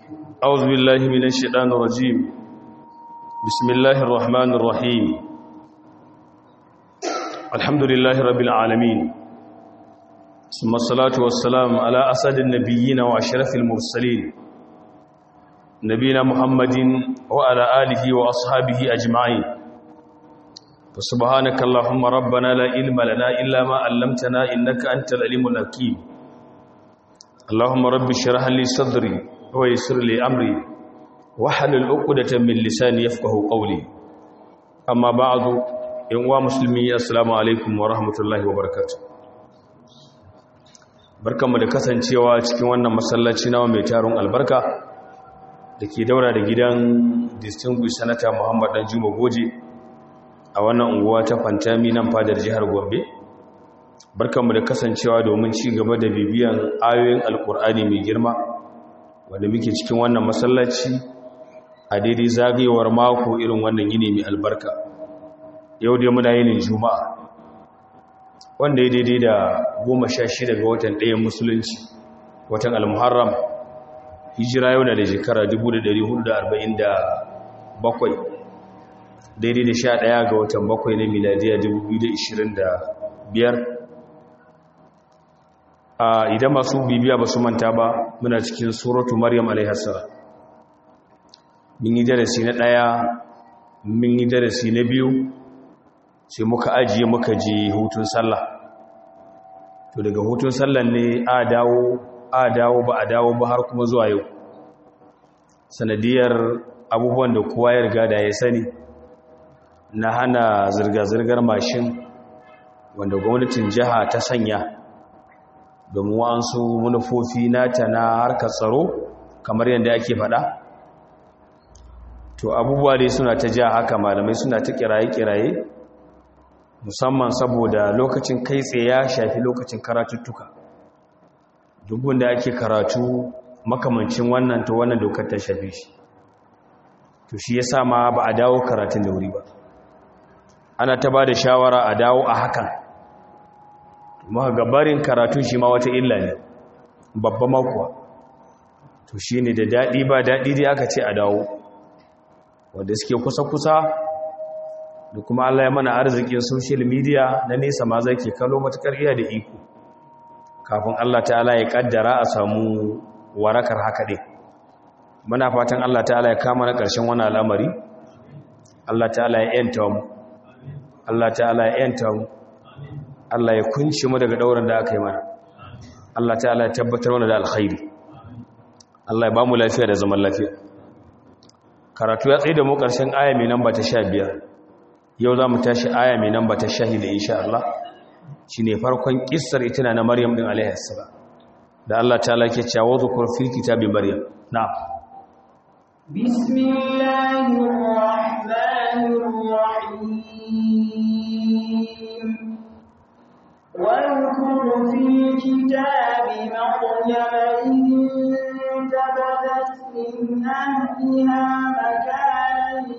أعوذ بالله من الشيطان الرجيم بسم الله الرحمن الرحيم الحمد لله رب العالمين ثم الصلاة والسلام على أسد النبيين وأشرف المرسلين نبينا محمد وعلى آله وأصحابه أجمعين فسبحانك اللهم ربنا لا علم لنا إلا ما علمتنا إنك أنت العليم الحكيم اللهم رب اشرح لي صدري ويسر لي أمري واحلل عقدة من لساني يفقه قولي أما بعد يا مسلمي السلام عليكم ورحمة الله وبركاته barkanmu da kasancewa cikin wannan masallaci nawa mai taron albarka da ke daura da gidan distinguished senator muhammad dan juma goje a wannan unguwa ta fantami nan fadar jihar gombe barkanmu da kasancewa domin ci gaba da bibiyan ayoyin alkur'ani mai girma wanda muke cikin wannan masallaci a daidai zagayewar mako irin wannan yini mai albarka yau dai muna yinin juma'a wanda ya daidai da goma sha shida ga watan ɗayan musulunci watan almuharram hijira yau na da shekara 1447 daidai da sha ɗaya ga watan bakwai na miladiya 2025 a idan masu bibiya ba su manta ba muna cikin suratu maryam alaihassa mun yi darasi na ɗaya mun yi darasi na biyu sai muka ajiye muka je hutun sallah to daga hutun sallah ne a dawo a dawo ba a dawo ba har kuma zuwa yau sanadiyar abubuwan da kowa ya riga da ya sani na hana zirga-zirgar mashin wanda gwamnatin jiha ta sanya domin wa'ansu manufofi nata na harkar tsaro kamar yadda ake faɗa to abubuwa dai suna ta ja haka malamai suna ta kiraye-kiraye musamman saboda lokacin kai tsaye ya shafi lokacin karatuttuka duk wanda ake karatu makamancin wannan to wannan dokar ta shafe shi to shi yasa ma ba a dawo karatun da wuri ba ana ta ba da shawara a dawo a hakan kuma gabarin karatun shi ma wata illa ne babba makuwa to shi ne da daɗi ba daɗi dai aka ce a dawo wanda suke kusa-kusa da kuma Allah ya mana arzikin social media na nesa ma zai ke kalo matukar iya da iko kafin Allah ta'ala ya kaddara a samu warakar haka ɗin muna fatan Allah ta'ala ya kama na ƙarshen wani al'amari Allah ta'ala ya yanta mu Allah ta'ala ya yanta mu Allah ya kunce mu daga ɗaurin da aka yi mana Allah ta'ala ya tabbatar mana da alkhairi Allah ya ba mu lafiya da zaman lafiya karatu ya tsaye da mu ƙarshen aya mai namba ta sha biyar yau za mu tashi aya mai namba ta shahida insha Allah shi ne farkon ƙisar itina na maryam ɗin alaihissala da Allah ta lake cewa zukur fil kitabi maryam na bismillahirrahmanirrahim واذكر في الكتاب مريم انتبذت من أهلها مكانا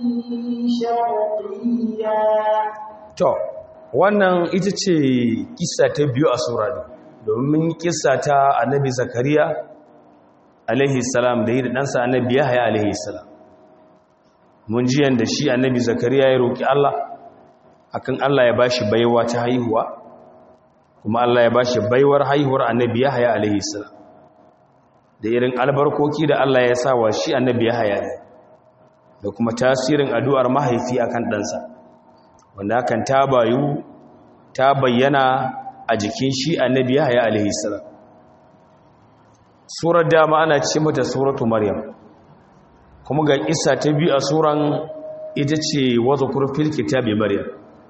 شرقيا to wannan ita ce kissa ta biyu a sura ne domin kissa ta annabi zakariya alaihi salam da yi da ɗansa annabi yahaya alaihi salam mun ji yanda shi annabi zakariya ya roƙi Allah akan Allah ya bashi baiwa ta haihuwa kuma Allah ya bashi baiwar haihuwar annabi Yahaya alaihi salam da irin albarkoki da Allah ya sa wa shi annabi Yahaya ne da kuma tasirin addu'ar mahaifi akan ɗansa wanda hakan ta bayu ta bayyana a jikin shi annabi Yahaya alaihi salam surar dama ana ce mata suratu maryam kuma ga isa ta biyu a suran ita ce wadda kurfil kitabi maryam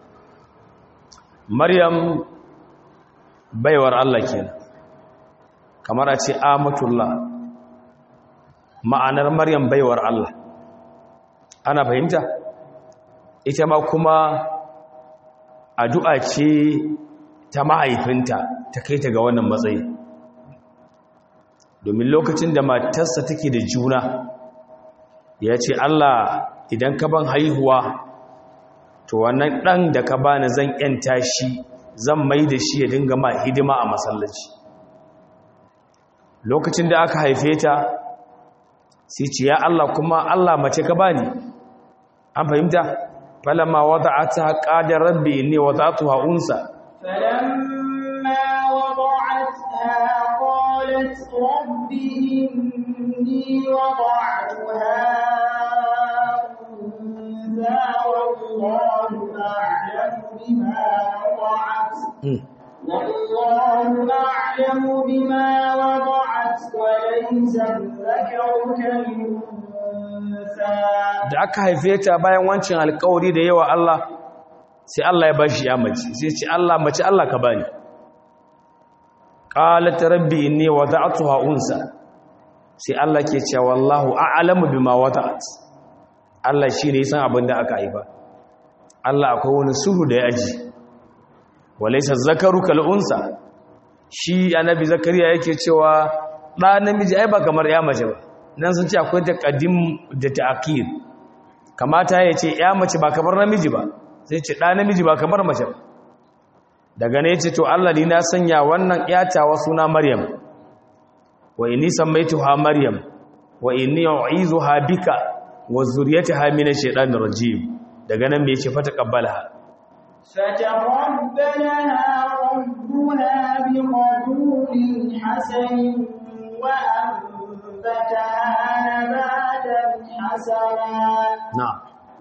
maryam baiwar Allah kenan kamar a ce amatullah ma'anar maryam baiwar Allah ana fahimta ita ma kuma addu'a ce ta mahaifinta ta kai ta ga wannan matsayi domin lokacin da matarsa take da juna ya ce Allah idan ka ban haihuwa to wannan ɗan da ka bani zan ‘yanta shi zan mai da shi ya dinga ma hidima a masallaci lokacin da aka haife ta sai ce ya Allah kuma Allah mace ka bani an fahimta falamma wada'ata qala rabbi inni wada'tuha unsa فلما وضعتها قالت رب إني وضعتها أنثى والله أعلم بما وضعت والله أعلم بما وضعت وليس الذكر كالأنثى da aka haife ta bayan wancan alkawari da yawa Allah sai Allah ya bashi ya mace sai ce Allah mace Allah ka bani qalat rabbi inni wada'tuha unsa sai Allah ke cewa wallahu a'lamu bima wada'at Allah shine san abin da aka haifa Allah akwai wani suhu da ya aji walaysa zakaru kal unsa shi annabi zakariya yake cewa da namiji ai ba kamar ya mace ba nan sun ce akwai taqaddim da ta'khir kamata ya ce ya mace ba kamar namiji ba sai ce ɗa namiji ba kamar mace ba daga ne ce to Allah ni na sanya wannan ƴatawa suna Maryam wa inni sammaytuha Maryam wa inni u'izuha bika wa zurriyataha min ash-shaytanir rajim daga nan me yace fata qabbalaha فتقبلها ربها بقبول حسن وأنبتها نباتا حسنا na'am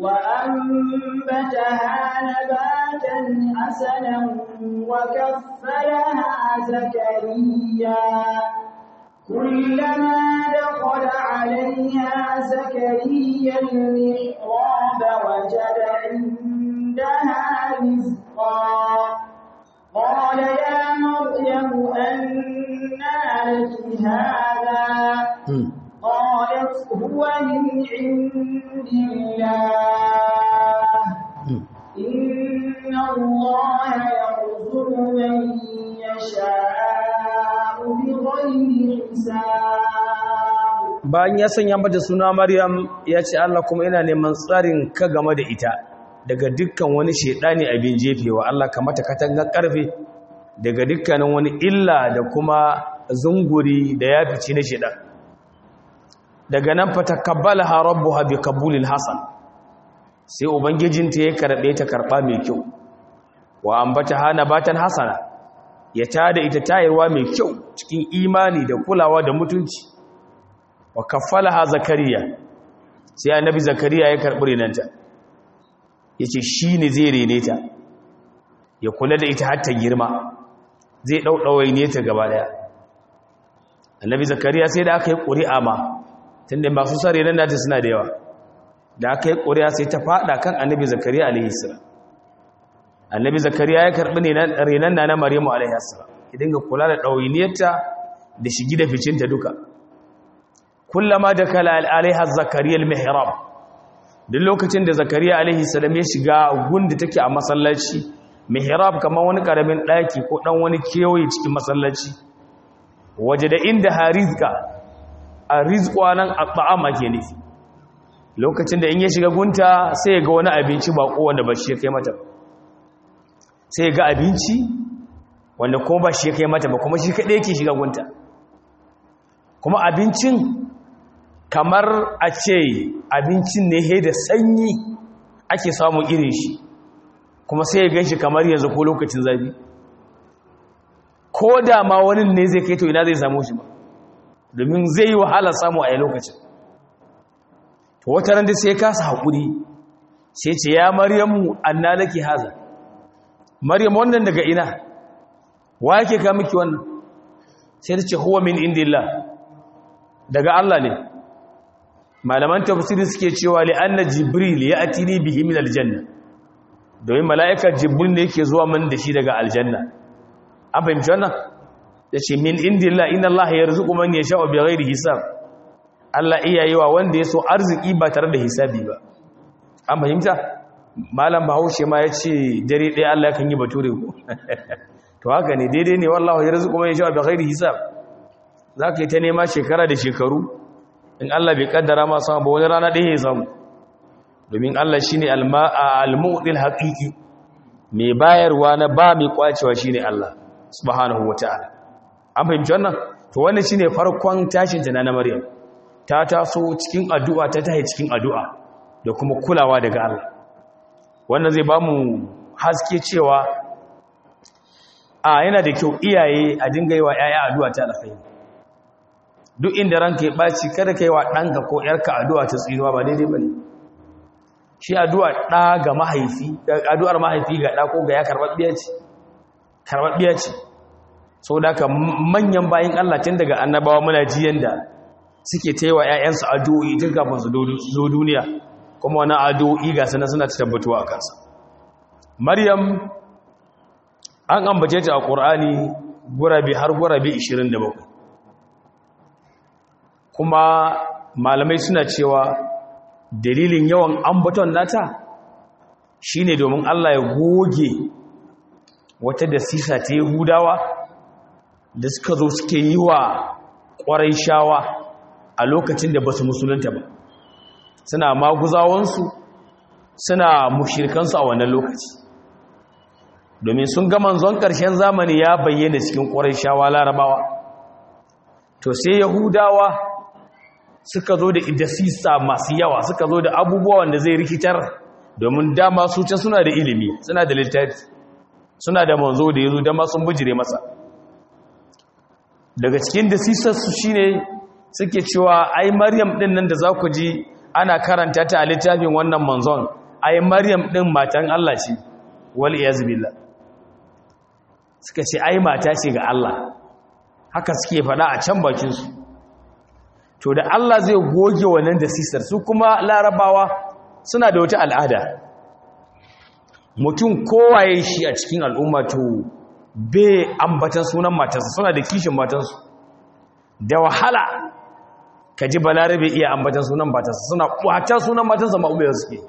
وأنبتها نباتا حسنا وكفلها زكريا كلما دخل عليها زكريا المحراب وجد عندها رزقا قال يا مريم أنى لك هذا Hmm. قالت هو من عند الله Hmm. إن الله يرزق من يشاء بغير حساب bayan ya sanya mata suna Maryam ya ce Allah kuma ina neman tsarin ka game da ita daga dukkan wani shedani abin jefewa Allah ka mata katangar karfe daga dukkanin wani illa da kuma zunguri da ya fice na shedan daga nan fa takabbalaha rabbuha bi qabulil hasan sai ubangijinta ya karbe ta karba mai kyau wa ambataha nabatan hasana ya tada ita tayarwa mai kyau cikin imani da kulawa da mutunci wa kaffalaha zakariya sai annabi zakariya ya karbi renanta yace shine zai rene ta ya kula da ita har ta girma zai daudawai ne ta gaba daya annabi zakariya sai da aka yi ƙuri'a ma tunda masu sare nan nata suna da yawa da aka yi ƙuri'a sai ta fada kan annabi zakariya alaihi salam annabi zakariya ya karbi renan na na maryamu alaihi salam ya dinga kula da ɗawainiyarta da shigi da ficinta duka kullama da kala alaiha zakariya al-mihrab duk lokacin da zakariya alaihi salam ya shiga gunda take a masallaci mihrab kamar wani karamin daki ko dan wani kewaye cikin masallaci waje da inda harizka a rizqa nan at'am ake nufi lokacin da in ya shiga gunta sai ya ga wani abinci bako wanda ba shi ya kai mata sai ya ga abinci wanda kuma ba shi ya kai mata ba kuma shi kaɗai yake shiga gunta kuma abincin kamar a ce abincin ne he da sanyi ake samun irin shi kuma sai ya ganshi kamar yanzu ko lokacin zafi ko da ma wani ne zai kai to ina zai samu shi ba domin zai yi wahala samu a yi lokacin to wata ran da sai kasa haƙuri sai ce ya maryamu anna laki haza maryam wannan daga ina wa yake ka miki wannan sai ta ce huwa min indillah daga Allah ne malaman tafsiri suke cewa li anna jibril ya atini bihi min aljanna domin mala'ika jibril ne yake zuwa min da shi daga aljanna an fahimci wannan yace min indillah inna Allah yarzuqu man yasha'u bighairi hisab Allah iya yi wa wanda ya so arziki ba tare da hisabi ba an fahimta malam bahaushe ma ya ce dare ɗaya Allah kan yi bature ko to haka ne daidai ne wallahu ya rizuku mai shawa bi ghairi hisab za ka yi ta nema shekara da shekaru in Allah bai kaddara ma samu ba wani rana ɗaya ya samu domin Allah shine al-mu'til haqiqi mai bayarwa na ba mai kwacewa shine Allah subhanahu wataala an fahimci wannan to wannan shine farkon tashin ta na Maryam ta taso cikin addu'a ta tahi cikin addu'a da kuma kulawa daga Allah wannan zai ba mu haske cewa a yana da kyau iyaye a dinga yi wa ‘ya'ya addu'a ta alkhairi duk inda ranka ya ɓaci kada ka yi wa ɗanka ko ‘yarka addu'a ta tsinuwa ba daidai ba ne shi addu'a ɗa ga mahaifi addu'ar mahaifi ga ɗa ko ga ya karɓaɓɓiya ce karɓaɓɓiya ce so da ka manyan bayan Allah tun daga annabawa muna ji yanda suke ta yi wa ‘ya'yansu addu'o'i tun kafin su zo duniya kuma wani addu'o'i ga sana suna ta tabbatuwa a kansa maryam an ambace ta a ƙur'ani gurabe har gurabe 27 kuma malamai suna cewa dalilin yawan ambaton nata shine domin Allah ya goge wata da sisa ta yahudawa da suka zo suke yi wa ƙwarai shawa a lokacin da ba su musulunta ba suna maguzawansu suna mushirkansu a wannan lokaci domin sun ga manzon ƙarshen zamani ya bayyana cikin ƙwarai shawa larabawa to sai yahudawa suka zo da idasisa masu yawa suka zo da abubuwa wanda zai rikitar domin dama su can suna da ilimi suna da littafi suna da manzo da yazo dama sun bujire masa daga cikin dasisarsu shine suke cewa ai maryam din nan da za ku ji ana karanta ta a littafin wannan manzon ai maryam din matan Allah ce wal iyaz billah suka ce ai mata ce ga Allah haka suke faɗa a can bakin su to da Allah zai goge wannan dasisar su kuma larabawa suna da wata al'ada mutum kowaye shi a cikin al'umma to bai ambatan sunan matarsa suna da kishin matansu da wahala ka ji balarabe iya ambatan sunan matarsa suna kwata sunan matarsa ma'ubiyar suke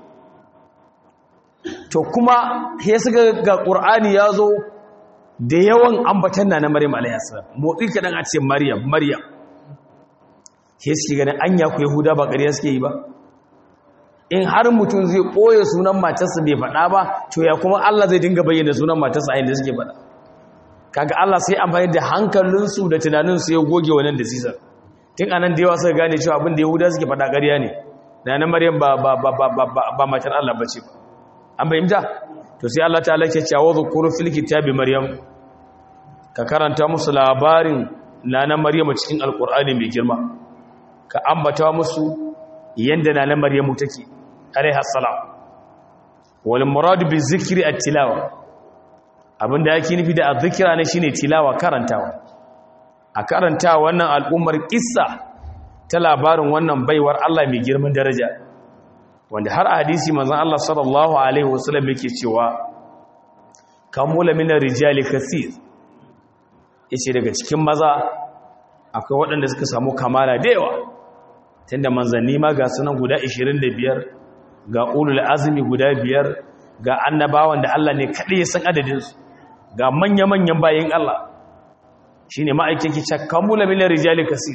to kuma ya suka ga ƙur'ani ya zo da yawan ambatan na na maryam alayyasa motsi kaɗan a ce maryam maryam ya suke ganin anya ku yahuda ba ƙarya suke yi ba in har mutum zai ɓoye sunan matarsa bai faɗa ba to ya kuma Allah zai dinga bayyana sunan matarsa a inda suke faɗa kaga Allah sai amfani da hankalinsu da tunaninsu ya goge wannan da sisar tun anan da yawa suka gane cewa abin da yahuda suke faɗa ƙarya ne na na maryam ba ba ba ba ba ba matar Allah bace ba an bayyana to sai Allah ta'ala ke cewa zukuru fil kitabi maryam ka karanta musu labarin na na maryam cikin alqur'ani mai girma ka ambata musu yanda na na maryamu take alaiha salam wal murad bi zikri at tilawa abinda yake nufi da azzikra ne shine tilawa karantawa a karanta wannan al'ummar kissa ta labarin wannan baiwar Allah mai girman daraja wanda har hadisi manzon Allah sallallahu alaihi wasallam yake cewa kamula min rijali kaseer yace daga cikin maza akwai waɗanda suka samu kamala da yawa tunda manzanni ma ga sunan guda 25 ga ulul azmi guda biyar ga annabawan da Allah ne kaɗai ya san adadinsu ga manya-manyan bayan Allah shi ne ma'aikin ki cakkamula minan rijali kasi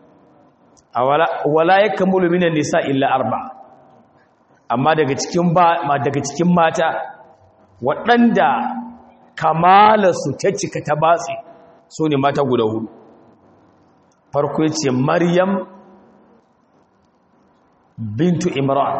wala ya kammula minan nisa illa arba amma daga cikin mata waɗanda kamalarsu ta cika ta batsi su ne mata guda hudu farko ce maryam bintu imran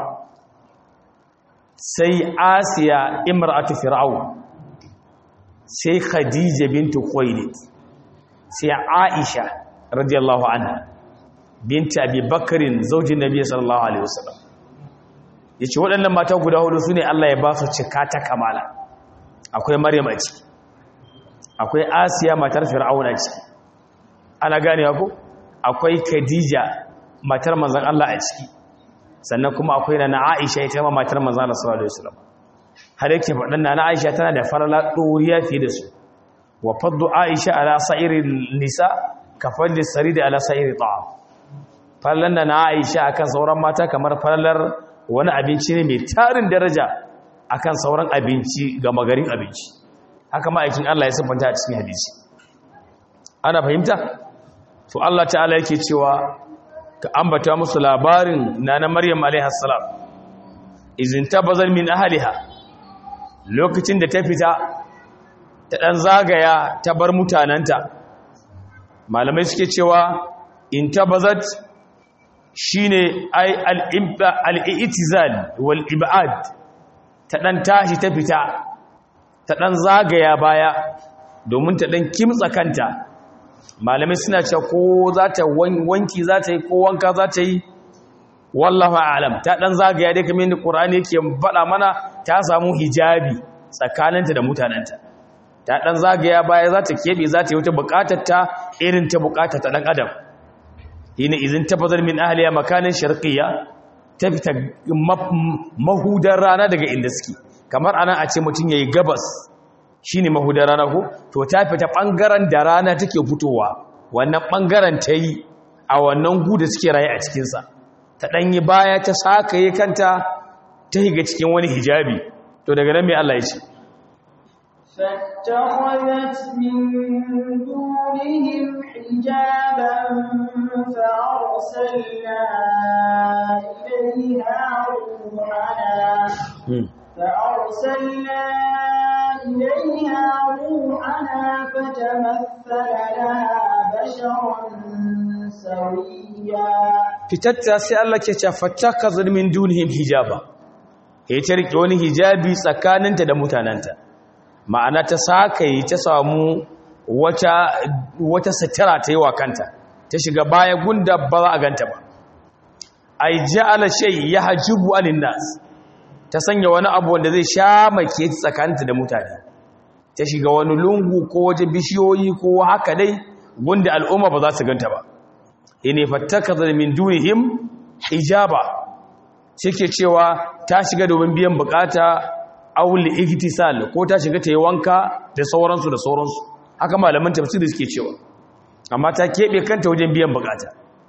sai asiya imratu fir'aun sai khadija bintu khuwailid sai aisha radiyallahu anha binti abi bakarin zaujin nabi sallallahu alaihi wasallam yace waɗannan mata guda hudu sune Allah ya ba su cika ta kamala akwai maryam a ciki akwai asiya matar fir'aun a ciki ana gane ko akwai khadija matar manzon Allah a ciki sannan kuma akwai na Aisha ita ma matar manzon Allah sallallahu alaihi wasallam har yake faɗin na Aisha tana da farala ɗoriya fiye da su wa faddu Aisha ala sa'irin nisa ka fadli saridi ala sa'iri ta'am fallan da na Aisha akan sauran mata kamar fallar wani abinci ne mai tarin daraja akan sauran abinci ga magarin abinci haka ma'aikin Allah ya siffanta a cikin hadisi ana fahimta to Allah ta'ala yake cewa ka ambata musu labarin nana Maryam alaiha salam izin tabazal min ahliha lokacin da ta fita ta ɗan zagaya ta bar mutanenta malamai suke cewa in tabazat shine ai al-i'tizal wal ibad ta dan tashi ta fita ta dan zagaya baya domin ta dan kimtsa kanta malamai suna cewa ko za ta wanki za ta yi ko wanka za ta yi wallahu a'lam ta dan zagaya dai kamar yadda qur'ani yake faɗa mana ta samu hijabi tsakaninta da mutanenta ta dan zagaya baya za ta kebe za ta yi wata bukatar ta irin ta bukatar ta dan adam hina izin tafazar min ahliya makanin sharqiyya ta fita mahudar rana daga inda suke kamar anan a ce mutum yayi gabas shine mahudar rana ko to ta fita bangaren da rana take fitowa wannan bangaren ta yi a wannan gudu suke raye a cikin sa ta danyi baya ta sakaye kanta ta higa cikin wani hijabi to daga nan mai Allah ya ce فاتخذت من دونهم حجابا فأرسلنا إليها روحنا فأرسلنا إليها روحنا فتمثل لها بشرا سويا fitatta sai Allah ke ce fattakazir min dunihim hijaba ya ta rike wani hijabi tsakaninta da mutanenta ma'ana ta sakaye ta samu wata wata satira ta yi wa kanta ta shiga baya gunda ba za a ganta ba ai ja'ala shay yahjubu anin nas ta sanya wani abu wanda zai sha make tsakaninta da mutane ta shiga wani lungu ko waje bishiyoyi ko haka dai gunda al'umma ba za su ganta ba ine fattakaza min dunihim hijaba shike cewa ta shiga domin biyan bukata aul igtisal ko ta shiga ta yi wanka da sauransu da sauransu haka malaman tafsiri suke cewa amma ta kebe kanta wajen biyan bukata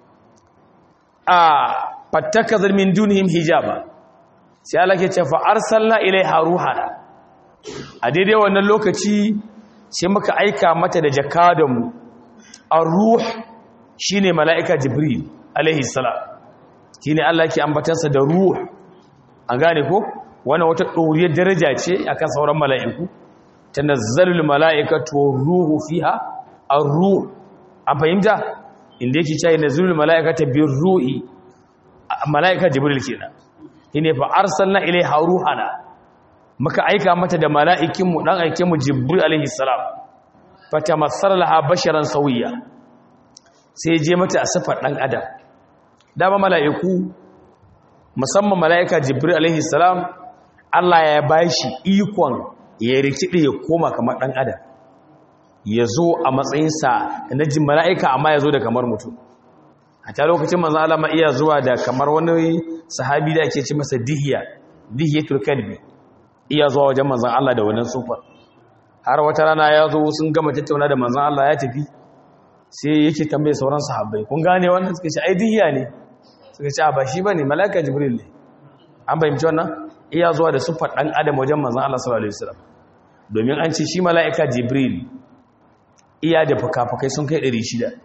a fattakaza min dunihim hijaba sai Allah ke ce fa arsalna ilaiha ruhana a daidai wannan lokaci sai muka aika mata da jakadanmu ar-ruh shine mala'ika jibril alaihi salam shine Allah ke ambatansa da ruh an gane ko wannan wata doriyar daraja ce akan sauran mala'iku tanazzalul mala'ikatu ruhu fiha ar-ruh an fahimta inda yake cewa nazzalul mala'ikatu bir ruhi mala'ika jibril kenan shine fa arsalna ilaiha ruhana muka aika mata da mala'ikin mu dan aikin mu jibril alaihi salam fatamassala laha basharan sawiya sai je mata a sifar ɗan adam dama mala'iku musamman mala'ika jibril alaihi salam Allah ya ba shi ikon ya rikide ya koma kamar ɗan adam ya zo a matsayinsa na jin mala'ika amma ya zo da kamar mutum a ta lokacin manzan Allah ma iya zuwa da kamar wani sahabi da ake ci masa dihiya dihiyatul kalbi iya zuwa wajen manzan Allah da wannan sufar har wata rana ya zo sun gama tattauna da manzan Allah ya tafi sai yake tambaye sauran sahabbai kun gane wannan suka ce ai dihiya ne suka ce ba shi bane malaika jibril ne an bayyana wannan iya zuwa da sufar dan adam wajen manzon Allah sallallahu alaihi wasallam domin an ce shi malaika jibril iya da fukafukai sun kai 600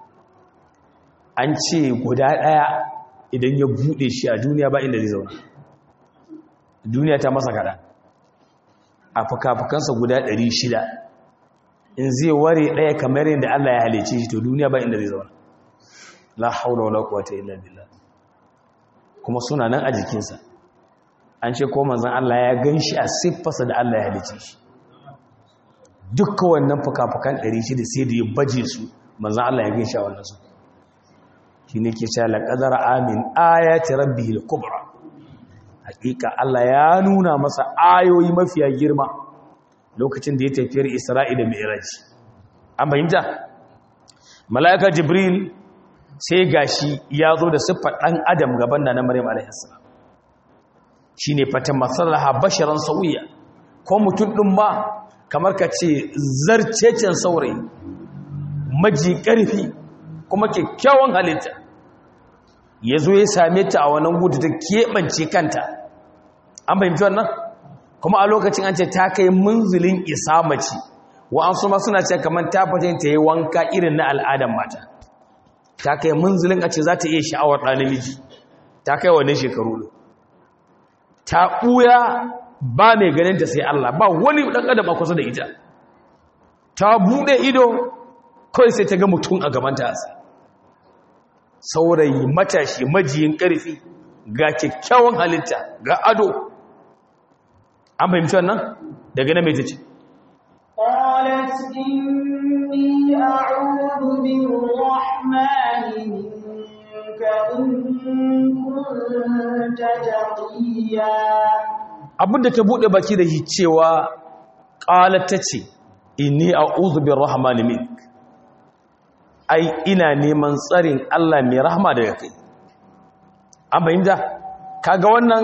an ce guda daya idan ya bude shi a duniya ba inda zai zauna duniya ta masa kada a fukafukansa guda 600 in zai ware ɗaya kamar yadda Allah ya halice shi to duniya ba inda zai zauna la haula wala quwwata illa billah kuma suna nan a jikinsa an ce ko manzon Allah ya ganshi a siffarsa da Allah ya halice shi dukkan wannan fukafukan 600 sai da ya baje su manzon Allah ya ganshi a wannan su shine ke cewa laqadar amin ayati rabbihil kubra hakika Allah ya nuna masa ayoyi mafiya girma lokacin da ya tafiyar isra'ila mai iraji an fahimta mala'ika jibril sai gashi ya zo da siffar ɗan adam gaban da na maryam alaihissalam shi ne fata matsalaha basharan sauya ko mutum ɗin ba kamar ka ce zarcecen saurayi maji ƙarfi kuma kyakkyawan halitta ya zo ya same ta a wannan gudu ta keɓance kanta an fahimci wannan kuma a lokacin an ce ta kai munzulin isa mace wa'ansu ma suna ce kamar ta fata ta yi wanka irin na al'adar mata ta kai munzulin a ce za ta iya sha'awar ɗan namiji ta kai wannan shekaru ta ɓuya ba mai ganin ta sai Allah ba wani ɗan adam a kusa da ita ta buɗe ido kawai sai ta ga mutum a gabanta a saurayi matashi majiyin ƙarfi ga kyakkyawan halitta ga ado an fahimci wannan daga na mai ta ce قالت إني أعوذ بالرحمن منك إن كنت تقيا abinda ta buɗe baki da shi cewa ƙalar ta ce inni a uzubin rahmani mink ai ina neman tsarin Allah mai rahama daga kai an fahimta kaga wannan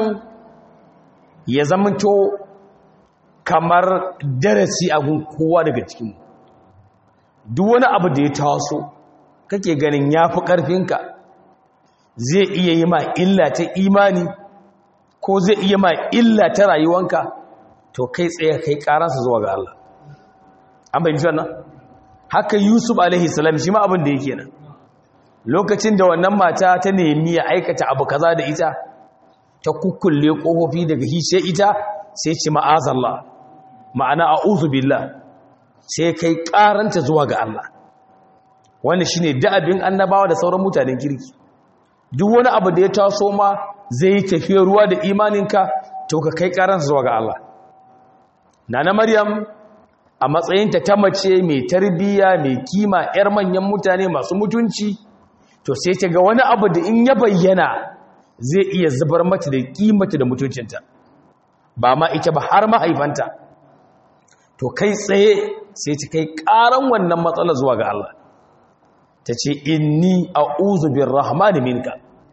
ya zamanto kamar darasi a gun kowa daga cikinmu duk wani abu da ya taso kake ganin ya fi ƙarfinka zai iya yi ma illa ta imani ko zai iya ma illa ta rayuwanka to kai tsaye kai ƙaransa zuwa ga Allah an bayyana wannan haka Yusuf alaihi salam shi ma abin da yake nan lokacin da wannan mata ta nemi ya aikata abu kaza da ita ta kukkulle kofofi daga hishe ita sai ce ma'azallah ma'ana a'udhu billah sai kai karanta zuwa ga Allah wannan shine da'abin annabawa da sauran mutanen kirki duk wani abu da ya taso ma zai tafiya ruwa da imaninka to ka kai karanta zuwa ga Allah nana maryam a matsayinta ta mace mai tarbiyya mai kima yar manyan mutane masu mutunci to sai ta ga wani abu da in ya bayyana zai iya zubar mata da kimata da mutuncinta ba ma ita ba har mahaifanta to kai tsaye sai ta kai karan wannan matsala zuwa ga Allah ta ce inni a'udhu birrahmani minka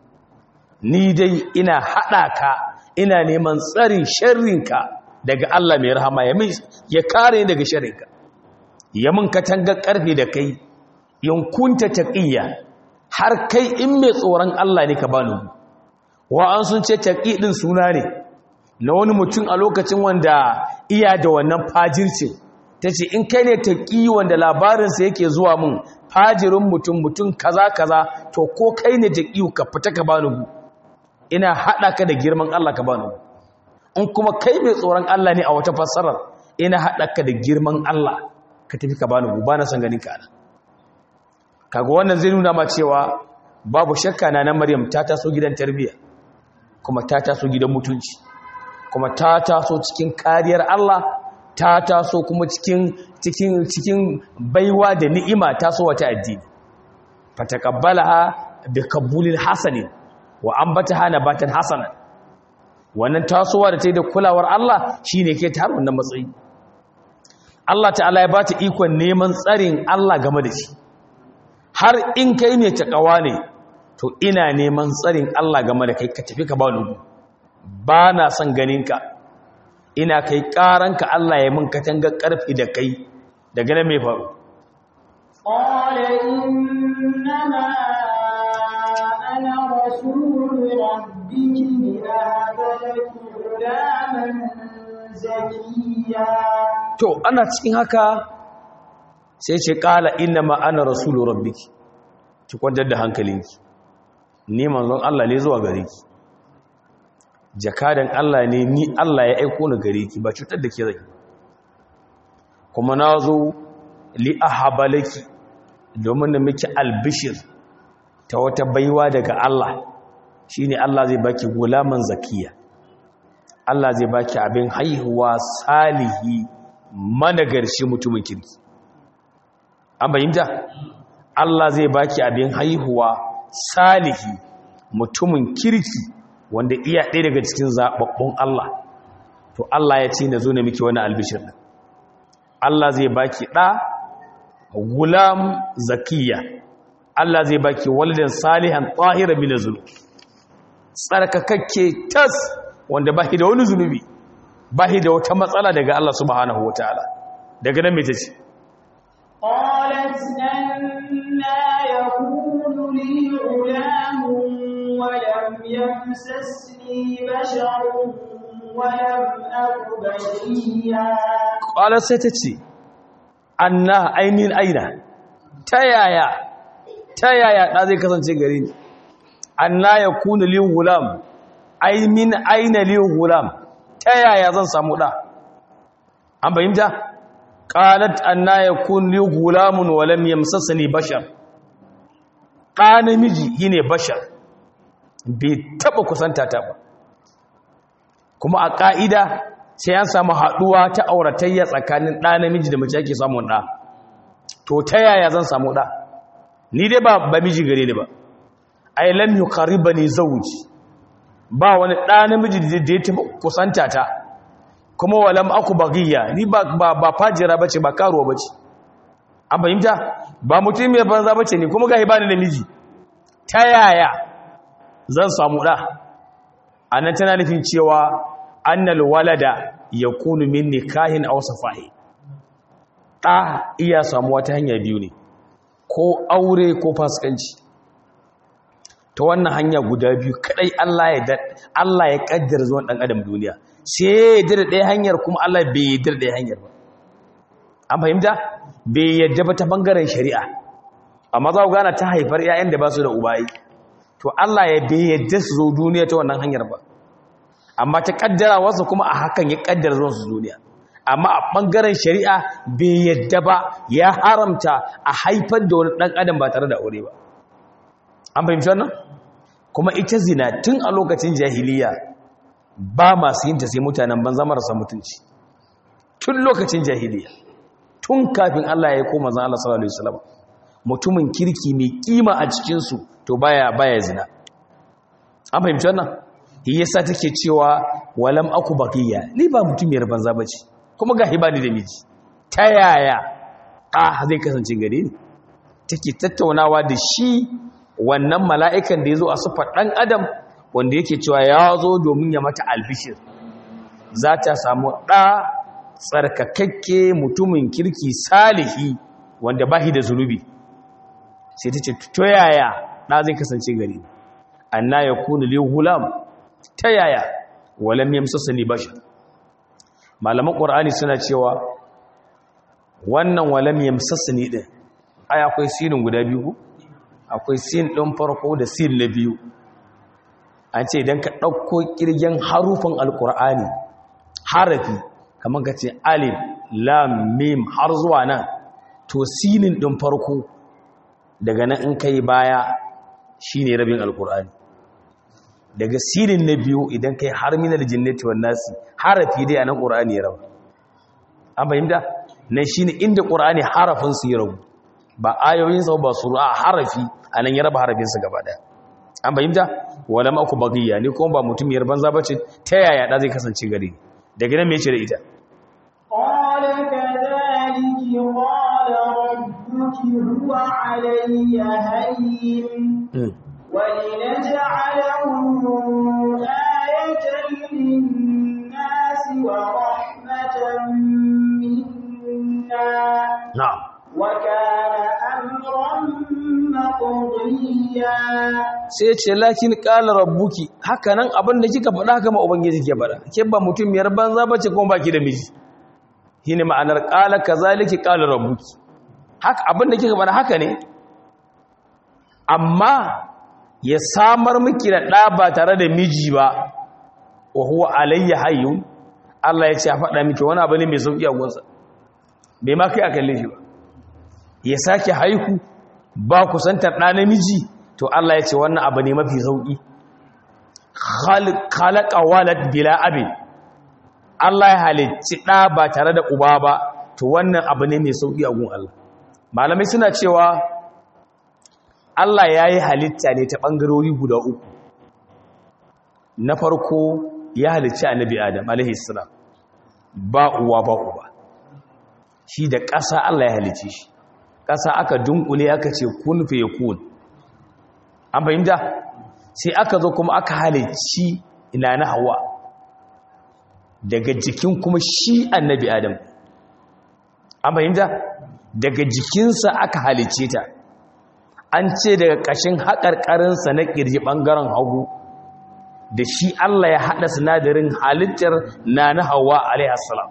ni dai ina hada ka ina neman tsarin sharrinka daga Allah mai rahama ya ya kare ni daga sharrinka ya mun katanga karfe da kai in kunta taqiya har kai in mai tsoron Allah ne ka bani wa an sun ce taqi din suna ne na wani mutum a lokacin wanda iya da wannan fajircin ta ce in kai ne taƙi wanda labarinsa yake zuwa mun fajirin mutum mutum kaza kaza to ko kai ne taƙi ka fita ka bani gu ina haɗa ka da girman Allah ka bani gu in kuma kai mai tsoron Allah ne a wata fassarar ina haɗa ka da girman Allah ka tafi ka bani gu ba na san ganin ka kaga wannan zai nuna ma cewa babu shakka na na Maryam ta taso gidan tarbiyya kuma ta taso gidan mutunci kuma ta taso cikin kariyar Allah ta taso kuma cikin cikin cikin baiwa da ni'ima taso wata addini fataqabbalaha bi qabulin hasanin wa ambataha nabatan hasana wannan tasowa da tayi da kulawar Allah shine ke ta wannan matsayi Allah ta'ala ya bata ikon neman tsarin Allah game da shi har in kai ne takawa ne to ina neman tsarin Allah game da kai ka tafi ka ba lugu ba na son ganinka ina kai ƙaranka Allah ya mun katanga ƙarfi da kai daga nan mai faru قال إنما أنا رسول ربك لأهب لك غلاما زكيا to ana cikin haka sai ce ƙala inna ma ana rasulu rabbiki ki kwantar da hankalinki ni manzon Allah ne zuwa gare ki jakadan Allah ne ni Allah ya aiko ni gare ki ba cutar da ke zai kuma na zo li ahabalaki domin da miki albishir ta wata baiwa daga Allah shine Allah zai baki gulaman zakiya Allah zai baki abin haihuwa salihi managarshi mutumin kirki an bayyanta Allah zai baki abin haihuwa salihi mutumin kirki wanda iya ɗaya daga cikin zaɓaɓɓun Allah to Allah ya ce na zo na miki wani albishir ɗin Allah zai baki ɗa gulam zakiya Allah zai baki walidan salihan tsahira min zulm tsarkakakke tas wanda bahi da wani zunubi bahi da wata matsala daga Allah subhanahu wataala daga nan me tace قالت أنا يكون لي غلام ولم يمسسني بشر ولم أك بغيا qala sai tace anna ainin aina tayaya tayaya da zai kasance gare ni anna yakunu li gulam ai min aina li gulam tayaya zan samu da an bayyana qalat anna yakun li gulamun wa lam yamsasni bashar ɗa namiji shine bashar bai taɓa kusanta ta ba kuma a ƙa'ida sai an samu haɗuwa ta auratayya tsakanin ɗa namiji da mace ake samun ɗa to ta yaya zan samu ɗa ni dai ba ba miji gare ni ba ai lam yuqaribani zawji ba wani ɗa namiji da ya taɓa kusanta ta kuma walam aku bagiya ni ba ba, ba fajira bace ba karuwa bace an fahimta ba mutum mai banza bace ni kuma gahi bani da miji ta yaya zan samu ɗa anan tana nufin cewa annal walada yakunu min nikahin aw safahi ɗa iya samuwa ta hanya biyu ne ko aure ko fasikanci ta wannan hanya guda biyu kadai Allah ya Allah ya kaddara zuwan dan adam duniya sai ya yarda ɗaya hanyar kuma Allah bai yarda ɗaya hanyar ba an fahimta bai yarda ba ta bangaren shari'a amma za ku gana ta haifar 'ya'yan da ba su da ubayi to Allah ya bai yarda su zo duniya ta wannan hanyar ba amma ta kaddara wasu kuma a hakan ya kaddara zuwan su duniya amma a ɓangaren shari'a bai yadda ba ya haramta a haifar da wani ɗan adam ba tare da aure ba an fahimci wannan kuma ita zina tun a lokacin jahiliya ba masu yinta sai mutanen banza marasa mutunci tun lokacin jahiliya tun kafin Allah ya yi koma zan Allah sallallahu alaihi wasallam mutumin kirki mai kima a cikinsu to baya baya zina an fahimci wannan yasa take cewa walam aku baqiya ni ba mutumiyar banza bace kuma ga hibani da miji ta yaya a zai kasance gare ni take tattaunawa da shi wannan mala'ikan da ya zo a sufar ɗan adam wanda yake cewa ya zo domin ya mata albishir za ta samu ɗa tsarkakakke mutumin kirki salihi wanda ba da zunubi sai ta ce to yaya ɗa zai kasance gare ni anna ya kuna li hulam ta yaya walam yamsasa ni bashar malaman ƙwar'ani suna cewa wannan walam yamsassani ɗin ai akwai sinin guda biyu akwai sin ɗin farko da sin na biyu an ce idan ka ɗauko ƙirgen harufin alƙur'ani harafi kamar ka ce alif lam mim har zuwa nan to sinin ɗin farko daga nan in kai baya shine rabin alƙur'ani daga sinin na biyu idan kai har minal jinnati wan nasi harafi dai anan qur'ani ya rabu an fahimta nan shine inda qur'ani harafin su ya rabu ba ayoyin sa ba sura harafi anan ya raba harafin su gaba daya an fahimta wala ma ku bagiya ni kuma ba mutum yar banza bace ta yaya da zai kasance gare ni daga nan me yace da ita qala kadhalika qala rabbuki huwa alayya hayyin ولنجعله آية للناس ورحمة منا نعم وكان أمرا مقضيا sai ce lakin qala rabbuki haka nan abin da kika faɗa haka ma ubangiji ke faɗa ke ba mutum miyar banza bace kuma baki da miji shine ma'anar qala kazalika qala rabbuki haka abin da kika faɗa haka ne amma ya samar miki da ɗa ba tare da miji ba wa huwa alayya hayyun Allah ya ce a faɗa miki wani abu ne mai sauƙi a gunsa bai ma kai a kalle shi ba ya sake haihu ba kusantar ɗa namiji to Allah ya ce wannan abu ne mafi sauƙi khalaqa walad bila abin Allah ya halicci ɗa ba tare da uba ba to wannan abu ne mai sauƙi a gun Allah malamai suna cewa Allah ya yi halitta ne ta ɓangarori guda uku na farko ya halicci annabi adam alaihissalam ba uwa ba uba shi da ƙasa Allah ya halicci shi ƙasa aka dunkule aka ce kun fe kun an fahimta sai aka zo kuma aka halicci ina na hawa daga jikin kuma shi annabi adam an fahimta daga jikinsa aka halicce ta an ce daga ƙashin haƙarƙarinsa na ƙirji ɓangaren hagu da shi Allah ya haɗa sinadarin halittar na na hawa alaihassalam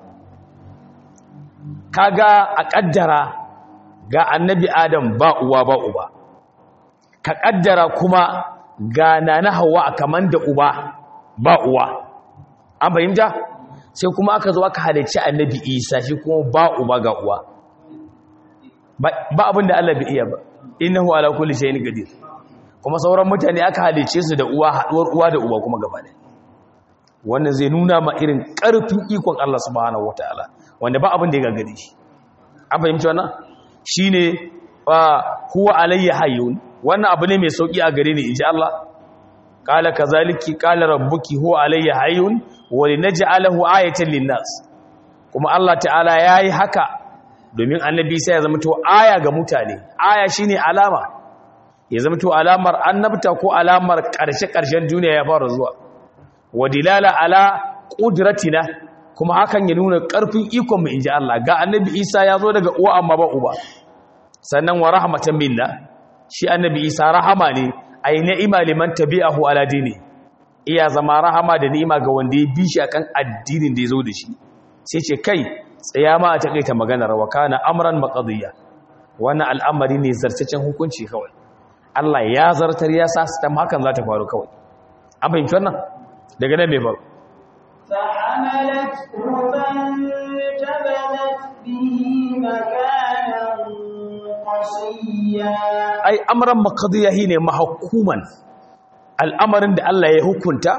kaga a ƙaddara ga annabi adam ba uwa ba uba ka ƙaddara kuma ga na na hawa a kaman da uba ba uwa an fahimta sai kuma aka zo aka halicci annabi isa shi kuma ba uba ga uwa ba abin da Allah bai iya ba innahu ala kulli shay'in qadir kuma sauran mutane aka halice su da uwa haɗuwar uwa da uba kuma gaba ɗaya wannan zai nuna ma irin ƙarfin ikon Allah subhanahu wataala wanda ba abin da ya gagare shi an fahimci wannan shine huwa alayya hayyun wannan abu ne mai sauki a gare ni inji Allah qala kazaliki qala rabbuki huwa alayya hayyun wa linaj'alahu ayatan linnas kuma Allah ta'ala yayi haka domin annabi sai ya zama to aya ga mutane aya shine alama ya zama to alamar annabta ko alamar karshe karshen duniya ya fara zuwa wa dilala ala qudratina kuma hakan ya nuna karfin ikon mu inji Allah ga annabi Isa ya zo daga uwa amma ba uba sannan wa rahmatan minna shi annabi Isa rahama ne ay ni'ima liman tabi'ahu ala dini iya zama rahama da ni'ima ga wanda ya bi shi akan addinin da ya zo da shi sai ce kai tsaya ma a takaita maganar wa kana amran maqdiya wannan al'amari ne zartacen hukunci kawai Allah ya zartar ya sa sistem hakan za ta faru kawai an fahimci wannan daga nan mai faru فحملته فانتبذت به مكانا قصيا ai amran maqdiya ne mahkuman al'amarin da Allah ya hukunta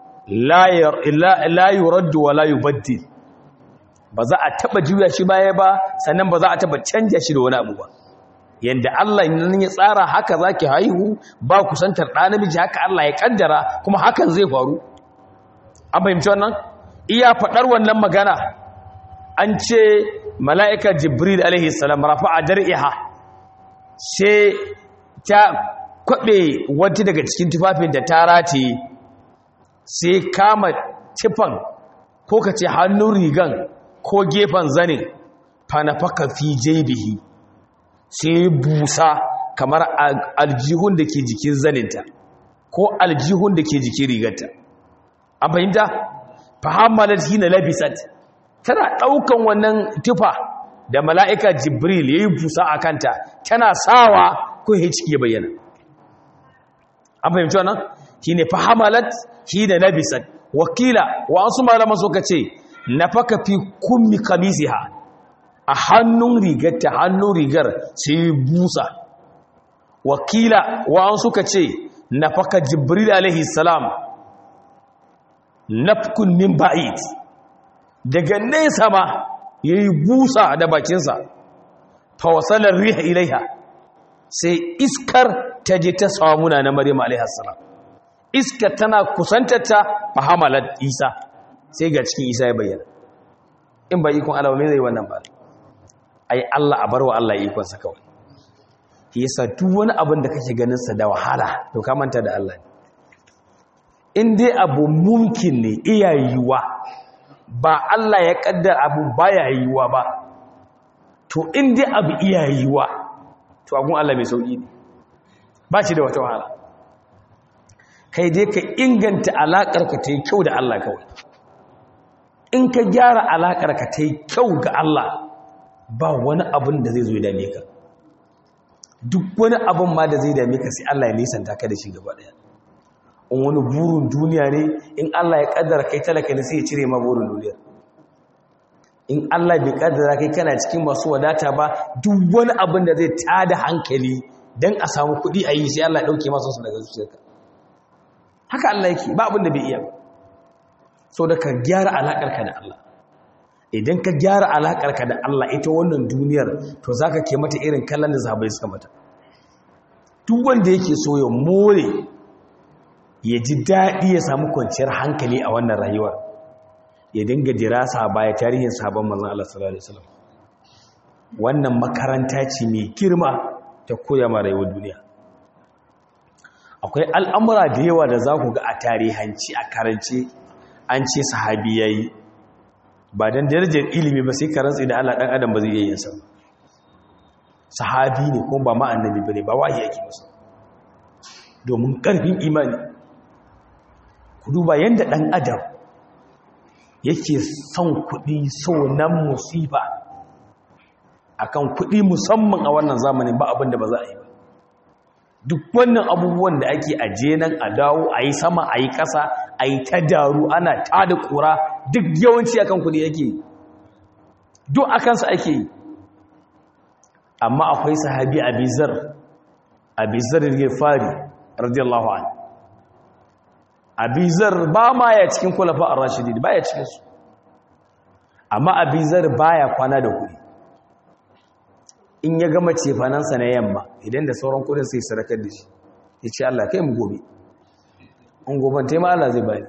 la yuraddu wa la yubaddil ba za a taba juya shi baya ba sannan ba za a taba canja shi da wani abu ba yanda Allah nan ya tsara haka zaki haihu ba kusantar ɗa namiji haka Allah ya kaddara kuma hakan zai faru an fahimci wannan iya faɗar wannan magana an ce mala'ika jibril alaihi salam rafa'a dar'iha sai ta kwaɓe wata daga cikin tufafin da ta rataye sai kama tifan ko ka ce hannun rigan ko gefen zanin fanafaka fi jaibihi sai busa kamar aljihun da ke jikin zaninta ko aljihun da ke jikin rigarta an fahimta fahammalar hina labisat tana ɗaukan wannan tufa da mala'ika jibril ya yi busa a kanta tana sawa ko ya ciki ya bayyana an fahimci wannan shi ne fahamalat shi da labisat wakila wa an su malama suka ce na faka fi kummi kamisiha a hannun rigar ta hannun rigar sai busa wakila wa an suka ce na faka jibril alaihi salam nafkun min ba'id daga nesa ma ya yi busa da bakinsa fawasalar riha ilaiha sai iskar ta je ta samuna na maryam alaihassalam iskar tana kusantata fahamalar isa sai ga cikin isa ya bayyana in ba ikon alawa mai zai wannan ba ai allah a barwa allah ikonsa kawai yasa duk wani abin da kake ganinsa da wahala to ka manta da allah ne in dai abu mumkin ne iya yiwuwa ba Allah ya kaddar abu baya yiwuwa ba to in dai abu iya yiwuwa to agun Allah mai sauki ne ba shi da wata wahala kai dai ka inganta alakar ka ta yi kyau da Allah kawai in ka gyara alakar ka ta yi kyau ga Allah ba wani abin da zai zo dame ka duk wani abin ma da zai dame ka sai Allah ya nisanta ka da shi gaba daya in wani burin duniya ne in Allah ya kaddara kai talaka ne sai ya cire ma burin duniya in Allah bai kaddara kai kana cikin masu wadata ba duk wani abin da zai tada hankali dan a samu kuɗi a yi sai Allah ya dauke masa su daga zuciyarka haka Allah yake ba abin da bai iya ba so da ka gyara alakar ka da Allah idan ka gyara alakar ka da Allah ita wannan duniyar to zaka ke mata irin kallon da zabai suka mata duk wanda yake so ya more ya ji daɗi ya samu kwanciyar hankali a wannan rayuwar ya dinga dirasa baya tarihin sabon manzan Allah sallallahu Alaihi wasallam wannan makaranta ce mai girma ta koya ma rayuwar duniya akwai al'amura da yawa da za ku ga a tarihanci a karance an ce sahabi ya yi ba don darajar ilimi ba sai karantsi da Allah ɗan adam ba zai iya yin sa sahabi ne kuma ba ma'annabi ba ne ba wahi yake musu domin ƙarfin imani ku duba yadda ɗan adam yake son kuɗi so nan musifa akan kuɗi musamman a wannan zamanin ba abin da ba za a yi ba duk wannan abubuwan da ake aje nan a dawo a yi sama a yi ƙasa a yi ta daru ana ta da ƙura duk yawanci akan kuɗi yake duk akansa ake yi amma akwai sahabi abizar abizar ya fari radiyallahu an abizar ba ma ya cikin kulafa a rashidi ba ya cikinsu amma abizar ba ya kwana da kuɗi in ya gama cefanansa na yamma idan da sauran kudin sai sarakar da shi ya ce Allah kai mu gobe in goban taima Allah zai bani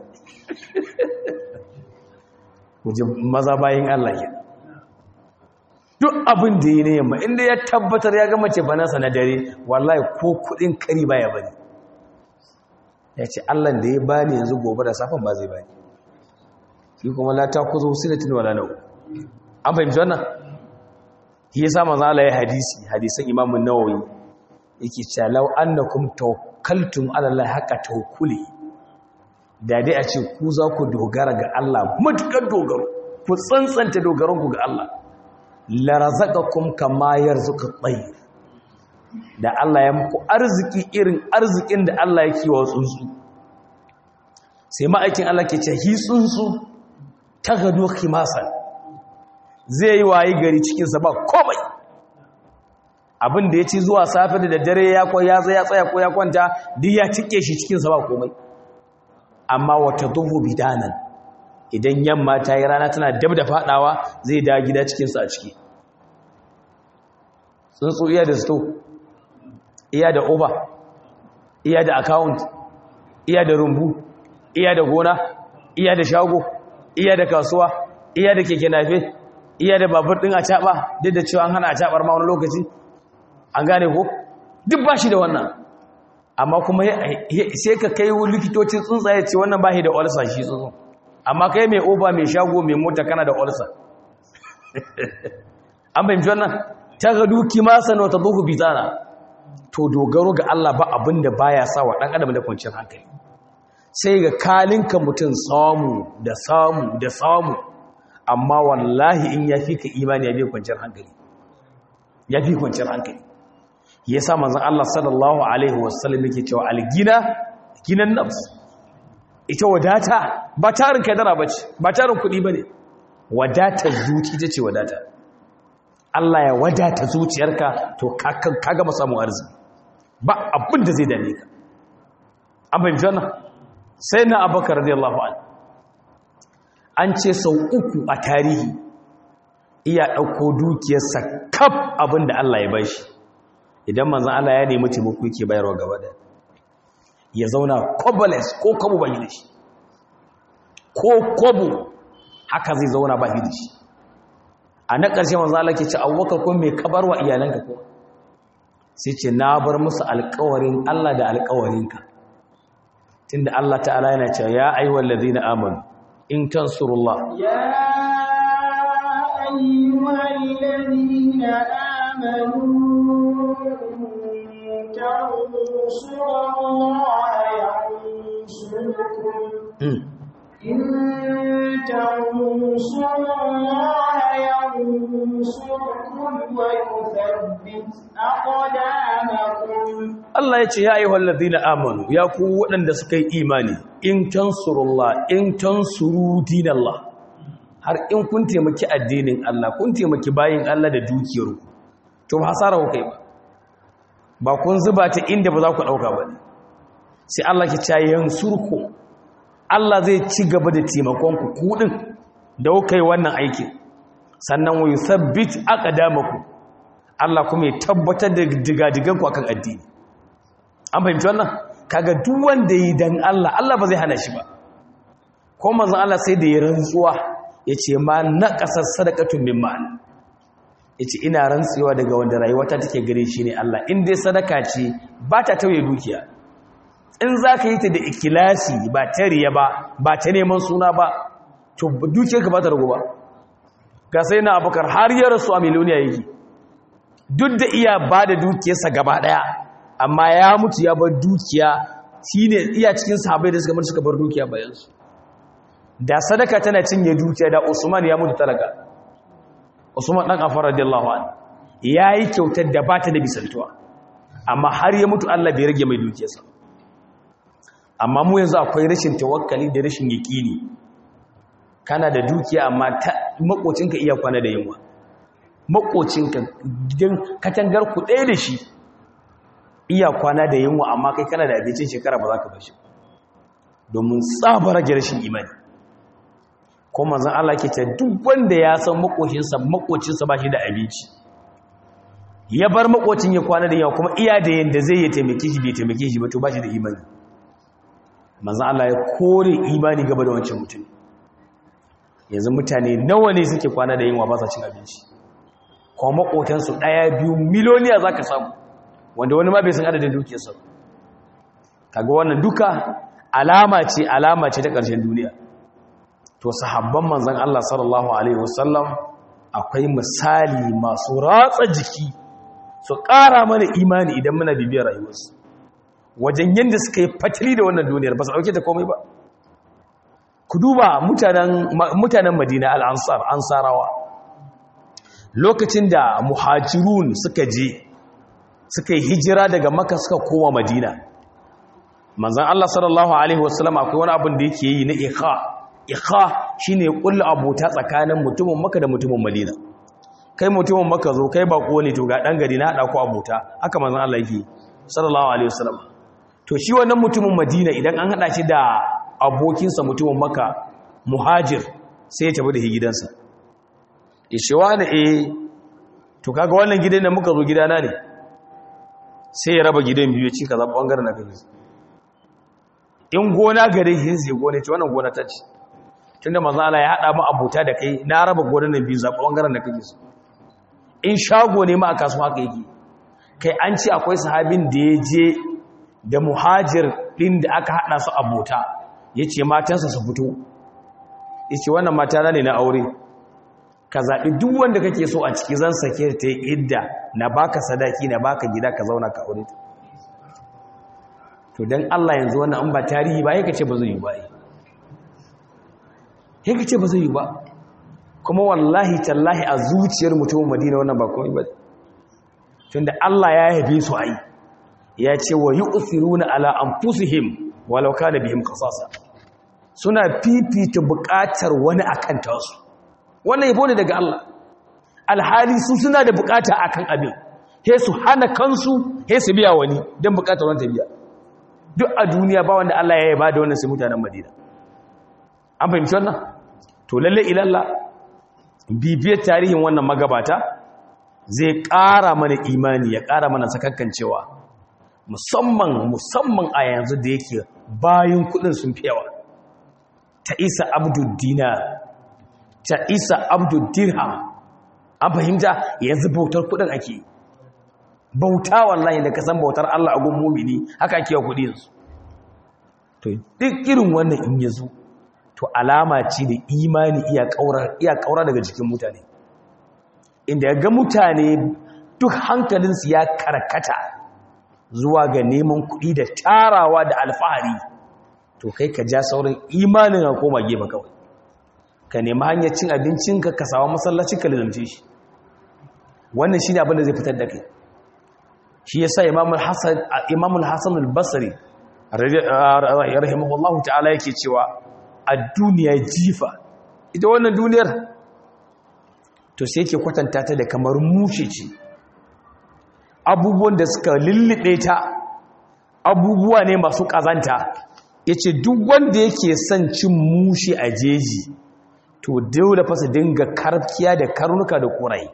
wajen maza bayan Allah ke duk abin da yi na yamma inda ya tabbatar ya gama cefanansa na dare wallahi ko kudin kari baya bani ya ce Allah da ya bani yanzu gobe da safan ba zai bani shi kuma lata kuzo sinatin wala nau an fahimci wannan shi yasa manzo Allah ya hadisi hadisan Imam an-Nawawi yake cewa law annakum tawakkaltum ala Allah haqa tawakkuli da dai a ce ku za ku dogara ga Allah matukar dogaro ku tsantsanta dogaron ku ga Allah la razaqakum kama yarzuqu at-tayr da Allah ya muku arziki irin arzikin da Allah yake wa tsuntsu sai ma'aikin Allah ke ce hi tsuntsu tagadu khimasan zai yi wayi gari cikinsa ba komai abin da ya ci zuwa safe da daddare ya ya tsaya tsaya ko ya kwanta duk ya cike shi cikinsa ba komai amma wata duhu bidanan idan yamma ta yi rana tana dab da fadawa zai da gida cikinsa a ciki tsuntsu iya da sto iya da oba iya da account iya da rumbu iya da gona iya da shago iya da kasuwa iya da keke nafe iya da babur din a caba duk da cewa an hana a cabar ma wani lokaci an gane ko duk ba shi da wannan amma kuma sai ka kai likitocin tsuntsaye ce wannan ba shi da olsa shi tsuntsun amma kai mai oba mai shago mai mota kana da olsa an fahimci wannan ta ga duki masa na wata zuhu bizana to dogaro ga Allah ba abin da baya sa wa ɗan adam da kwanciyar hankali sai ga kalinka mutum samu da samu da samu amma wallahi in ya fi ka imani ya fi kwanciyar hankali ya fi kwanciyar hankali ya sa manzan Allah sallallahu Alaihi wasallam yake cewa algina ginan nafs ita wadata ba tarin kadara ba ce ba tarin kuɗi ba ne wadata zuci ta ce wadata Allah ya wadata zuciyarka to ka gama samun arziki ba abin da zai dame ka an fahimci wannan sai na abakar radiyallahu anhu an ce sau uku a tarihi iya ɗauko dukiyarsa kaf abin da Allah ya bashi idan manzan Allah ya nemi taimako yake bayarwa gaba da ya zauna koboles ko kobo ba da shi ko kobo haka zai zauna ba da shi a na ƙarshe manzan Allah ke ce abubakar ko mai kabar wa iyalanka ko sai ce na bar musu alƙawarin Allah da alƙawarinka tunda Allah ta'ala yana cewa ya ayyuhal ladina amanu in tansurullah يا أيها الذين آمنوا إن تنصروا الله ينصركم إن تنصروا الله ينصركم ويثبت أقدامكم Allah ya ce ya ayyuhal ladina amanu ya ku waɗanda suka yi imani in tansurullah in tansuru dinallah har in kun taimaki addinin Allah kun taimaki bayin Allah da dukiyarku to ba hasara ku kai ba ba kun zuba ta inda ba za ku ɗauka ba ne sai Allah ke ce yansurku Allah zai ci gaba da taimakon ku kuɗin da kuka yi wannan aikin sannan wa yusabbit aqdamakum Allah kuma ya tabbatar da digadigan ku akan addini an fahimci wannan kaga duk wanda yi dan Allah Allah ba zai hana shi ba ko manzon Allah sai da ya rantsuwa yace ma naqasas sadaqatun min mal yace ina rantsuwa daga wanda rayuwata take gare shi ne Allah in dai sadaka ce ba ta tauye dukiya in zaka yi ta da ikilasi ba ta riya ba ba ta neman suna ba to dukiyarka ba ta rago ba ga sai na abukar har ya rasu a miliyoniya yake duk da iya ba da dukiyarsa gaba daya amma ya mutu ya bar dukiya shine iya cikin sahabbai da suka mutu suka bar dukiya bayansu da sadaka tana cinye dukiya da Usman ya mutu talaka Usman dan Affan radiyallahu anhu yayi kyautar da bata da bisantuwa amma har ya mutu Allah bai rage mai dukiyarsa amma mu yanzu akwai rashin tawakkali da rashin yaqini kana da dukiya amma makocinka iya kwana da yunwa makocinka gidan katangar ku ɗaya da shi iya kwana da yunwa amma kai kana da abincin shekara ba za ka bashi domin tsabar rashin imani ko manzon Allah ke ce duk wanda ya san makocinsa makocinsa ba shi da abinci ya bar makocin ya kwana da yawa kuma iya da yanda zai ya taimake shi bai taimake shi ba to ba shi da imani manzon Allah ya kore imani gaba da wancan mutum yanzu mutane nawa ne suke kwana da yunwa ba sa cin abinci kuma makotansu ɗaya biyu miliyoniya za ka samu wanda wani ma bai san adadin dukiyarsa kaga wannan duka alama ce alama ce ta ƙarshen duniya to sahabban manzon Allah sallallahu alaihi wasallam akwai misali masu ratsa jiki su ƙara mana imani idan muna bibiyar rayuwarsu wajen yadda suka yi fatili da wannan duniyar ba su ɗauke ta komai ba ku duba mutanen madina al'ansar ansarawa lokacin da muhajirun suka je suka yi hijira daga maka suka koma madina manzan Allah sallallahu Alaihi wasallam akwai wani abin da yake yi na ikha ikha shi ne ƙulla abota tsakanin mutumin maka da mutumin madina kai mutumin maka zo kai bako ne to ga ɗan gari na haɗa ku abota haka manzan Allah yake sallallahu Alaihi wasallam to shi wannan mutumin madina idan an haɗa shi da abokinsa mutumin maka muhajir sai ya tafi da gidansa ishewa da e to kaga wannan gidan da muka zo gidana ne sai ya raba gidan biyu ci ka zaɓa ɓangaren na kaji in gona gare shi sai gona ce wannan gona ta ce tun da maza Allah ya haɗa mu abuta da kai na raba gonan nan biyu zaɓa ɓangaren da kaji su in shago ne ma a kasuwa haka yake kai an ce akwai sahabin da ya je da muhajir ɗin da aka haɗa su abota ya ce matansa su fito ya ce wannan matana ne na aure ka zaɓi duk wanda kake so a ciki zan sake ta yi idda na baka sadaki na baka gida ka zauna ka aure ta to don Allah yanzu wannan an ba tarihi ba yaka ce ba zai yi ba yaka ce ba zai yi ba kuma wallahi tallahi a zuciyar mutumin madina wannan ba komai ba tunda Allah ya yabe su ai ya ce wa yu'thiruna ala anfusihim walau kana bihim qasasa suna fifita buƙatar wani akan tasu wannan yabo ne daga Allah alhali su suna da buƙata akan abin he su hana kansu he su biya wani don buƙatar wani ta biya duk a duniya ba wanda Allah ya yaba da wannan sai mutanen Madina an fahimci wannan to lalle ilalla bibiyar tarihin wannan magabata zai ƙara mana imani ya ƙara mana sakakkancewa musamman musamman a yanzu da yake bayan kudin sun fi yawa ta isa abdul dinar ta isa abdul dirham an fahimta yanzu bautar kudin ake bauta wallahi da kasan bautar Allah a gun mumini haka ake kudi yanzu to duk irin wannan in yazo to alama ce da imani iya kaura iya kaura daga jikin mutane inda ya ga mutane duk hankalinsu ya karkata zuwa ga neman kuɗi da tarawa da alfahari to kai ka ja saurin imanin a koma gefe kawai ka nemi hanyar cin abincinka ka sawa masallaci ka lizamce shi wannan shi ne abin da zai fitar da kai shi ya sa imamul hassan al-basari rahimahullahu ta'ala yake cewa a duniya jifa ita wannan duniyar to sai ke kwatanta ta da kamar mushe ce abubuwan da suka lullube ta abubuwa ne masu ƙazanta ya ce duk wanda yake son cin mushe a jeji to dole fasa dinga karkiya da karnuka da ƙurai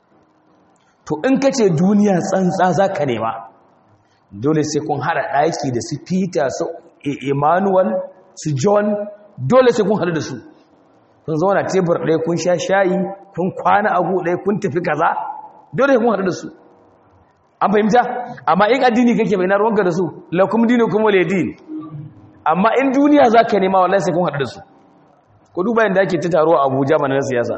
to in ka ce duniya tsantsa za ka nema dole sai kun haɗa ɗaki da su peter su emmanuel su john dole sai kun haɗu da su kun zauna tebur ɗaya kun sha shayi kun kwana agu ɗaya kun tafi kaza dole kun haɗu da su an fahimta amma in addini kake bai na ruwanka da su lakum dinu kuma ledin amma in duniya za ka nema wallahi sai kun haɗu da su ku duba yadda ake ta taro a abuja mana na siyasa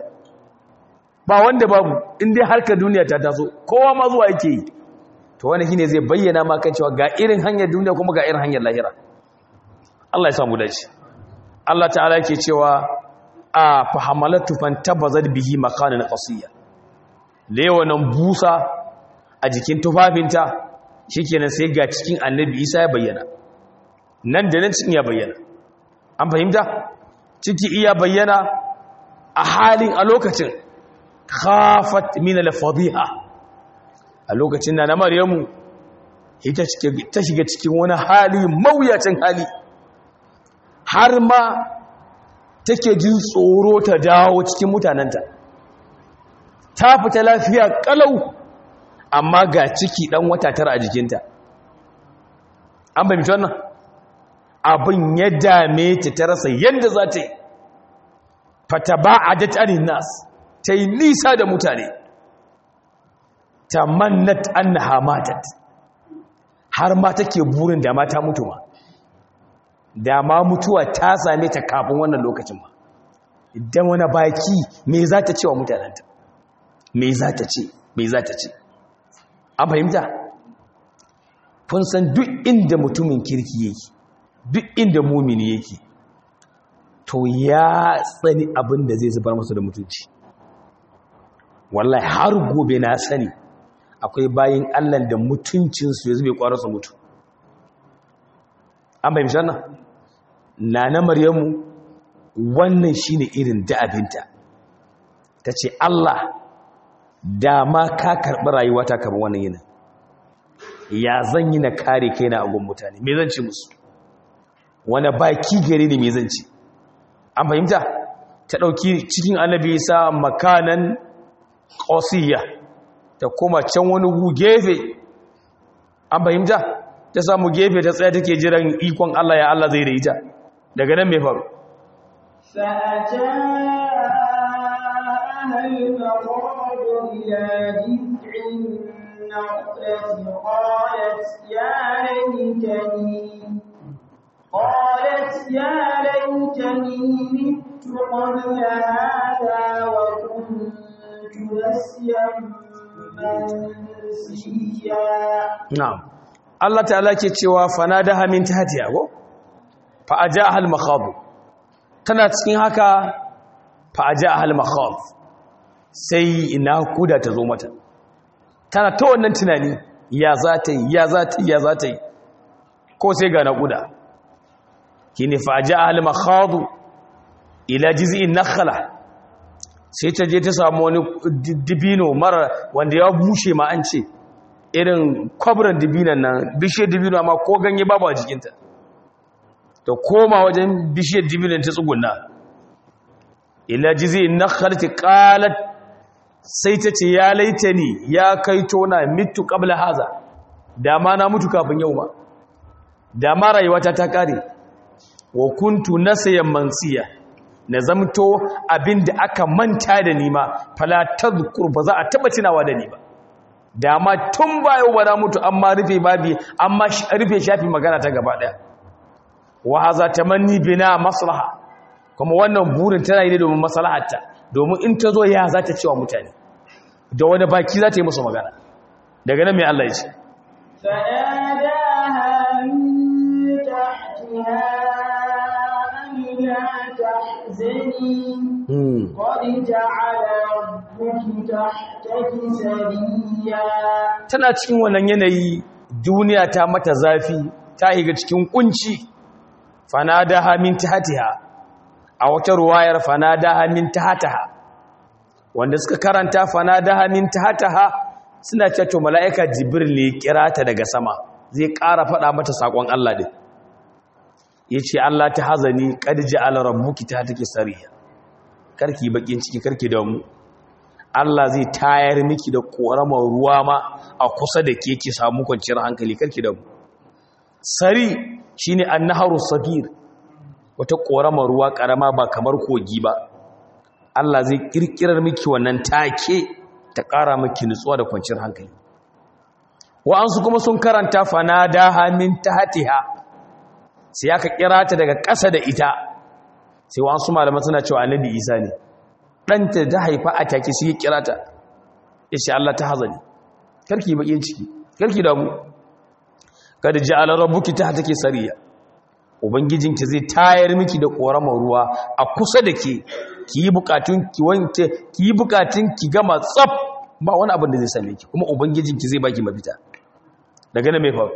ba wanda babu in dai harkar duniya ta taso kowa ma zuwa yake yi to wani shine zai bayyana ma kan cewa ga irin hanyar duniya kuma ga irin hanyar lahira Allah ya samu dace Allah ta'ala yake cewa a fahamalatu fantabazat bihi makanan qasiya lewanan busa a jikin tufafinta shikenan sai ga cikin annabi Isa ya bayyana nan da nan cikin ya bayyana an fahimta ciki iya bayyana a halin a lokacin khafat min al-fadhiha a lokacin na Maryamu ita ta shiga cikin wani hali mawuyacin hali har ma take jin tsoro ta dawo cikin mutanenta ta fita lafiya kalau amma ga ciki dan wata tara a jikinta an bai mutu wannan abin ya dame ta ta rasa yadda za ta yi fata ba a datarin nas ta yi nisa da mutane ta mannat an na hamatat har ma take burin da ma ta mutu ma da ma mutuwa ta same ta kafin wannan lokacin ma idan wani baki me za ta ce wa mutanenta me za ta ce me za ta ce an fahimta kun san duk inda mutumin kirki yake duk inda mumini yake to ya tsani abin da zai zubar masa da mutunci wallahi har gobe na sani akwai bayin allah da mutuncinsu ya zube kwararsa mutu an bai mishan nan na na maryamu wannan shine irin da'abinta ta ce allah dama ka karɓi rayuwata kamar wannan yinin ya zan yi na kare kai na agun mutane me zan ci musu wani baki gare ne me zan ci an fahimta ta ɗauki cikin annabi sa makanan ƙosiyya ta koma can wani gu gefe an fahimta ta samu gefe ta tsaye take jiran ikon Allah ya Allah zai da ita daga nan mai faru فأجاءها المخاض إلى جذع النخلة قالت يا ليتني قالت يا ليتني مت قبل هذا وكنت نسيا منسيا na'am Allah ta'ala ke cewa fanadaha min tahtiha go fa ajaaha al-makhab tana cikin haka fa ajaaha al-makhab sai ina kuda ta zo mata tana ta wannan tunani ya za ta yi ya za ta yi ya za ta yi ko sai ga naƙuda kine fa ajaaha al-makhab ila jiz'in nakhla sai ta je ta samu wani dibino mara wanda ya bushe ma an ce irin kwabran dibinan nan bishiyar dibino amma ko ganye babu a jikinta ta koma wajen bishiyar dibinan ta tsuguna ila jizi na kharti qalat sai ta ce ya laitani ya kai tona mitu qabla haza dama na mutu kafin yau ma dama rayuwata ta kare wa kuntu nasiyan mansiya na zamto abinda aka manta da ni ma fala tadhkur ba za a taba tunawa da ni ba dama tun bayo ba na mutu amma rufe babi amma rufe shafi magana ta gaba daya wa haza tamanni bina maslaha kuma wannan burin tana yi ne domin maslahatta domin in ta zo ya za ta cewa mutane da wani baki za ta yi musu magana daga nan mai Allah ya ce فناداها من تحتها ألا تحزني قد جعل ربك تحتك سريا tana cikin wannan yanayi duniya ta mata zafi ta higa cikin kunci fanadaha min tahtiha a wata ruwayar fanadaha min tahtaha wanda suka karanta fanadaha min tahtaha suna cewa to mala'ika jibril ne kira ta daga sama zai ƙara faɗa mata sakon Allah din yace Allah ta hazani qad ja'ala rabbuki tahtaki sariya karki bakin ciki karki da mu Allah zai tayar miki da ƙoramar ruwa ma a kusa da ke ki samu kwanciyar hankali karki da mu sari shine annaharu sabir wata ƙoramar ruwa ƙarama ba kamar kogi ba Allah zai ƙirƙirar miki wannan take ta ƙara miki nutsuwa da kwanciyar hankali wa'ansu kuma sun karanta fanadaha min tahtiha sai aka kira ta daga ƙasa da ita sai wa'ansu malaman suna cewa annabi Isa ne ɗanta da haifa a take shi kira ta ya ce Allah ta hazani karki baƙin ciki karki damu kada ji ala rabbuki ta take sariya ubangijinki zai tayar miki da ƙoramar ruwa a kusa da ke ki yi bukatun ki wanke ki yi bukatun ki gama tsaf ba wani abin da zai same ki kuma ubangijinki zai baki mafita daga nan mai faru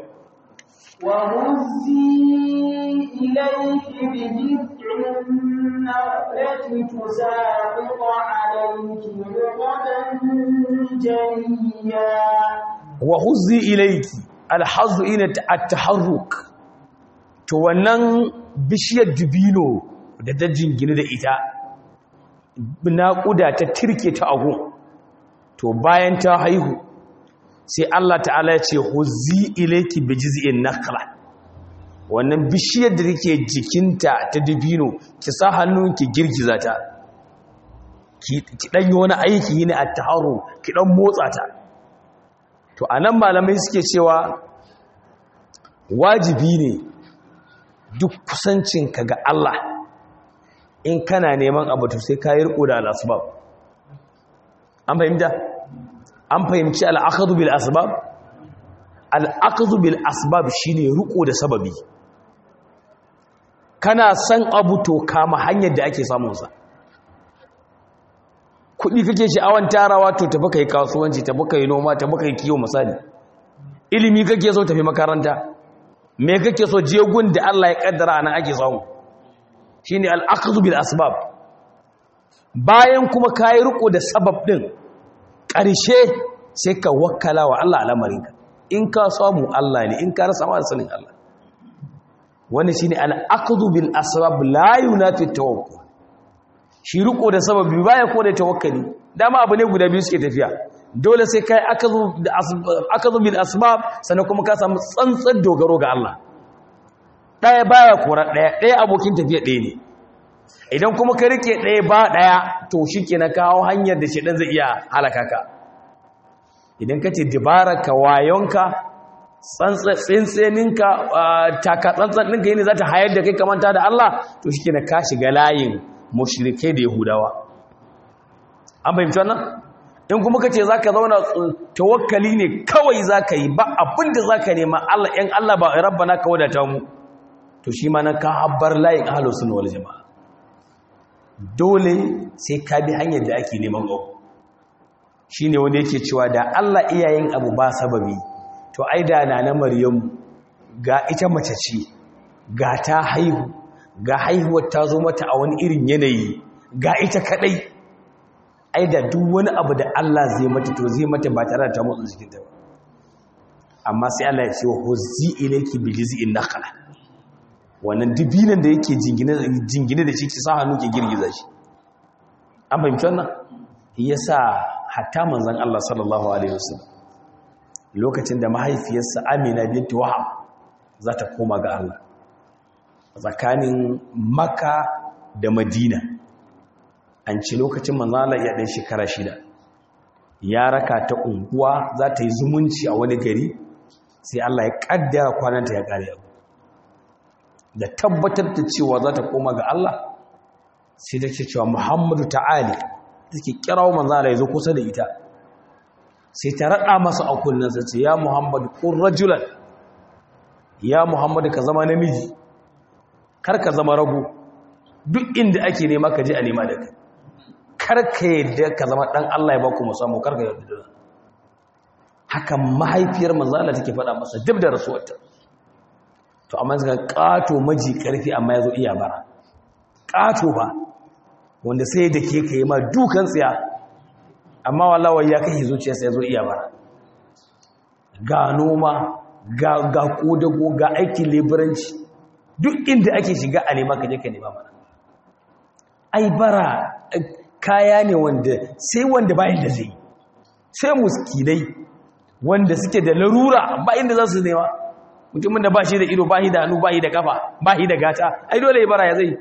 وهزي إليك بجذع النخلة تساقط عليك رطبا جنيا wa huzzi ilayki alhazu ina at-taharruk to wannan bishiyar dubino da ta jingine da ita naƙuda ta tirke ta agu to bayan ta haihu sai Allah ta'ala ya ce huzi ilayki bi jiz'in nakhla wannan bishiyar da take jikinta ta dubino ki sa hannunki girgiza ta ki dan yi wani aiki ne a taharu ki dan motsa ta to anan malamai suke cewa wajibi ne duk kusancinka ga Allah in kana neman abu to sai ka yi riko da al'asbab an fahimta an fahimci al'akadu bil asbab al'akadu bil asbab shine riko da sababi kana san abu to kama hanyar da ake samunsa kuɗi kake sha'awan tarawa to tafi kai kasuwanci tafi kai noma tafi kai kiwo misali ilimi kake so tafi makaranta me kake so jegun da Allah ya kaddara nan ake samu shine al-akhdhu bil asbab bayan kuma kai riko da sabab din ƙarshe sai ka wakkala wa Allah al'amarinka in ka samu Allah ne in ka rasa ma sanin Allah wannan shine al-akhdhu bil asbab la yunafi tawakkul shi riko da sababi baya ko da tawakkali dama abu ne guda biyu suke tafiya dole sai kai akhdhu bil asbab sannan kuma ka samu tsantsan dogaro ga Allah ɗaya baya kora ɗaya ɗaya abokin tafiya ɗaya ne idan kuma ka rike ɗaya ba ɗaya to shi ke na kawo hanyar da shaɗan zai iya halaka ka idan ka ce ka wayonka tsantsaninka taka tsantsan ɗinka yi ne za ta hayar da kai kamanta da Allah to shi ke na ka shiga layin mashirikai da yahudawa an fahimci wannan in kuma ka ce za ka zauna tawakkali ne kawai za ka yi ba abinda za ka nema Allah ‘yan Allah ba rabbana ka wadata mu to shi ma na ka habbar layin ahalar suna wal jama'a dole sai ka bi hanyar da ake neman abu shi ne wanda yake cewa da Allah iyayen abu ba sababi to ai da na na maryamu ga ita mace ce ga ta haihu ga haihuwar ta zo mata a wani irin yanayi ga ita kadai ai da duk wani abu da Allah zai mata to zai mata ba tare da ta motsa jikinta ba amma sai Allah ya ce wa huzzi ilayki bi jiz'in nakhla wannan dibinan da yake jingine da shi ki sa hannu ke girgiza shi an fahimci wannan yasa hatta manzon Allah sallallahu alaihi wasallam lokacin da mahaifiyarsa Amina binti Wahab za ta koma ga Allah tsakanin Makka da Madina an ci lokacin manzon Allah ya dan shekara shida ya raka ta unguwa za ta yi zumunci a wani gari sai Allah ya kaddara kwananta ya kare abu da tabbatar da cewa za ta koma ga Allah sai ta ce cewa Muhammadu ta'ali take kirawo manzo Allah yazo kusa da ita sai ta rada masa a kullun sa ce ya Muhammadu kun rajulan ya Muhammadu ka zama namiji kar ka zama rago duk inda ake nema ka je a nema da kai kar ka yadda ka zama dan Allah ya ba ku musamman kar ka yadda haka mahaifiyar manzo Allah take faɗa masa duk da rasuwarta to amma suka kato maji karfi amma yazo iya bara kato ba wanda sai da ke kai ma dukan tsiya amma wallahi ya kai zuciyarsa yazo iya bara ga noma ga ga kodago ga aikin leburanci duk inda ake shiga a nema ka je ka nema mana ai bara kaya ne wanda sai wanda ba inda zai sai muskinai wanda suke da larura ba inda za su nema mutumin da ba shi da ido ba shi da hannu ba shi da kafa ba shi da gata ai dole ya bara ya zai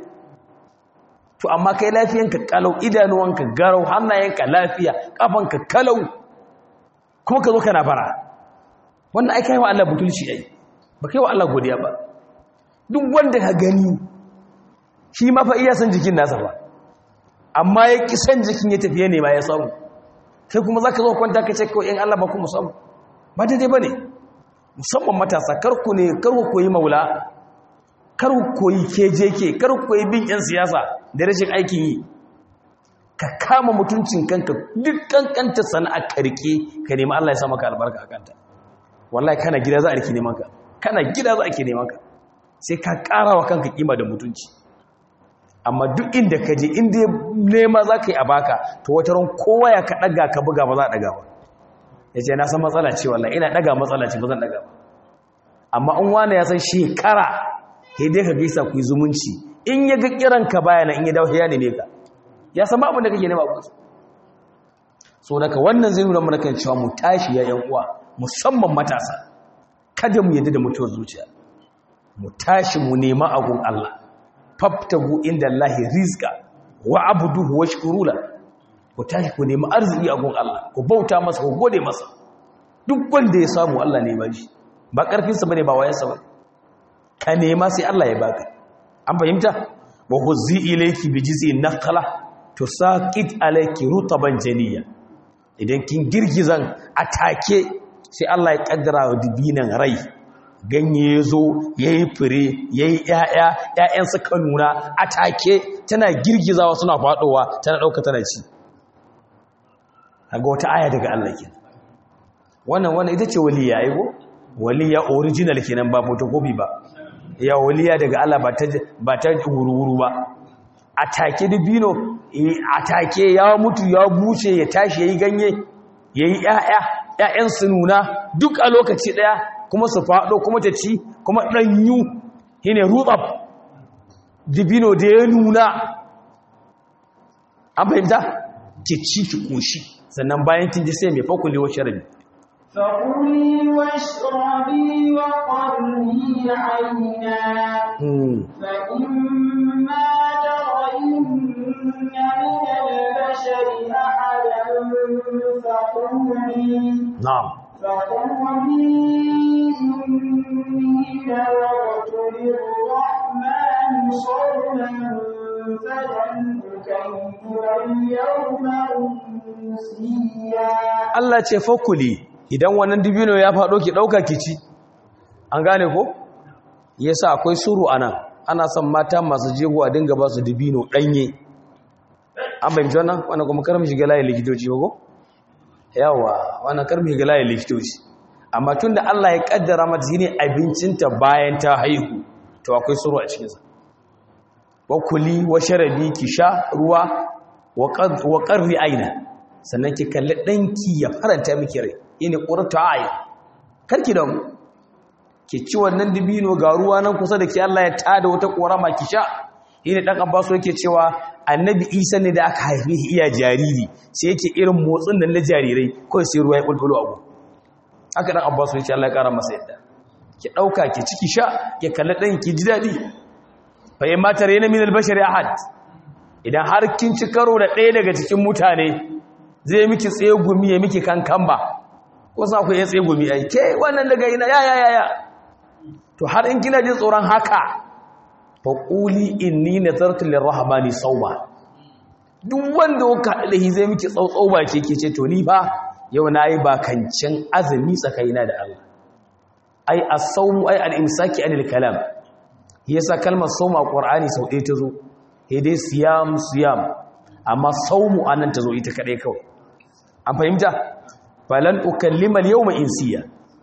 to amma kai lafiyanka kalau idanuwanka garau hannayenka lafiya kafanka kalau kuma ka zo kana bara wannan ai kai wa Allah butulci ai ba kai wa Allah godiya ba duk wanda ka gani shi ma fa iya san jikin nasa ba amma ya ki san jikin ya tafiye ne ma ya samu sai kuma zaka zo kwanta ka ce ko in Allah ba ku musamu ba daidai bane musamman matasa karku ne karku koyi maula karku koyi kejeke karku koyi bin yan siyasa da rashin aikin yi ka kama mutuncin kanka duk kankanta sana'a ka rike ka nemi Allah ya sa maka albarka a kanta wallahi kana gida za a rike neman ka kana gida za a ke neman ka sai ka ƙara wa kanka kima da mutunci amma duk inda ka je inda nema za ka yi a baka to wata ran kowa ya ka ɗaga ka buga ba za a ɗaga ba ya ce na san matsala ce wallahi ina ɗaga matsala ce ba zan ɗaga ba amma in wani ya san shekara sai dai ka gaisa ku yi zumunci in ya ga kiranka bayana in ya dawo ya neme ka ya san abin da kake nema ku so daga wannan zai nuna mana kan cewa mu tashi ya yan uwa musamman matasa kada mu yadda da mutuwar zuciya mu tashi mu nema agun Allah fabtagu inda Allah rizqa wa abuduhu washkurula ku tashi ku nemi arziki agun Allah ku bauta masa ku gode masa duk wanda ya samu Allah ne ba shi ba karfin sa bane ba wayansa ba ka nema sai Allah ya baka an fahimta wa huzzi ilayki bi jiz'in naqla tusaqit alayki rutaban janiya idan kin girgizan atake sai Allah ya kaddara wa dibinan rai ganye ya zo ya yi fure ya yi ‘ya'ya ‘ya'yan suka nuna a take tana girgizawa suna faɗowa tana ɗauka tana ci ga wata aya daga Allah ke wannan wannan ita ce waliya aigo waliya original kenan ba photocopy ba ya waliya daga Allah ba ta wuru-wuru ba a take dubino a take ya mutu ya buce ya tashi ya yi ganye ya yi ‘ya'ya ‘ya'yan su nuna duk a lokaci ɗaya kuma su faɗo kuma ta ci kuma ɗanyu shi ne rutsaf dibino da ya nuna an fahimta ki ci ki ƙoshi sannan bayan kin ji sai mai fakuli wa sharabi فكلي واشربي وقرني عينا فإما ترين من البشر أحدا فقولي na'am فقولي إني نذرت للرحمن صوما فلن أكلم اليوم إنسيا Allah ce fakuli idan wannan dibino ya faɗo ki ɗauka ki ci an gane ko yasa akwai suru anan ana son mata masu jego a dinga ba su dibino ɗanye an bayyana wannan wannan kuma karmi shiga layin likitoci ba ko yawa wannan karmi shiga layin likitoci amma tun da Allah ya kaddara mata shine abincinta bayan ta haihu to akwai suru a cikinsa wa kuli wa sharabi ki sha ruwa wa qarri aina sannan ki kalli danki ya faranta miki rai ina qurratu ayi karki da mu ki ci wannan dibino ga ruwa nan kusa da ki Allah ya tada wata korama ki sha ina dan Abbas yake cewa annabi Isa ne da aka haife shi iya jariri sai yake irin motsin nan na jarirai kawai sai ruwa ya bulbulo abu haka dan Abbas yake Allah ya kara masa yadda ki dauka ki ciki sha ki kalli dan ki ji dadi fa yamma tarayna min al-bashari ahad idan har kin ci karo da ɗaya daga cikin mutane zai miki tsaye gumi ya miki kankan ba wasu akwai ya tsaye gumi ai ke wannan daga ina ya ya ya ya to har in kina jin tsoron haka fa quli inni nazartu lirrahmani sawma duk wanda kuka haɗa da zai miki tsautsau ba ke ke ce to ni fa yau nayi bakancin azumi tsakaina da Allah ai as-sawmu ai al-imsaki anil kalam yasa kalmar sawma a qur'ani sau ɗaya ta zo sai dai siyam siyam amma saumu anan ta zo ita kadai kawai an fahimta falan ukallima al-yawma insiya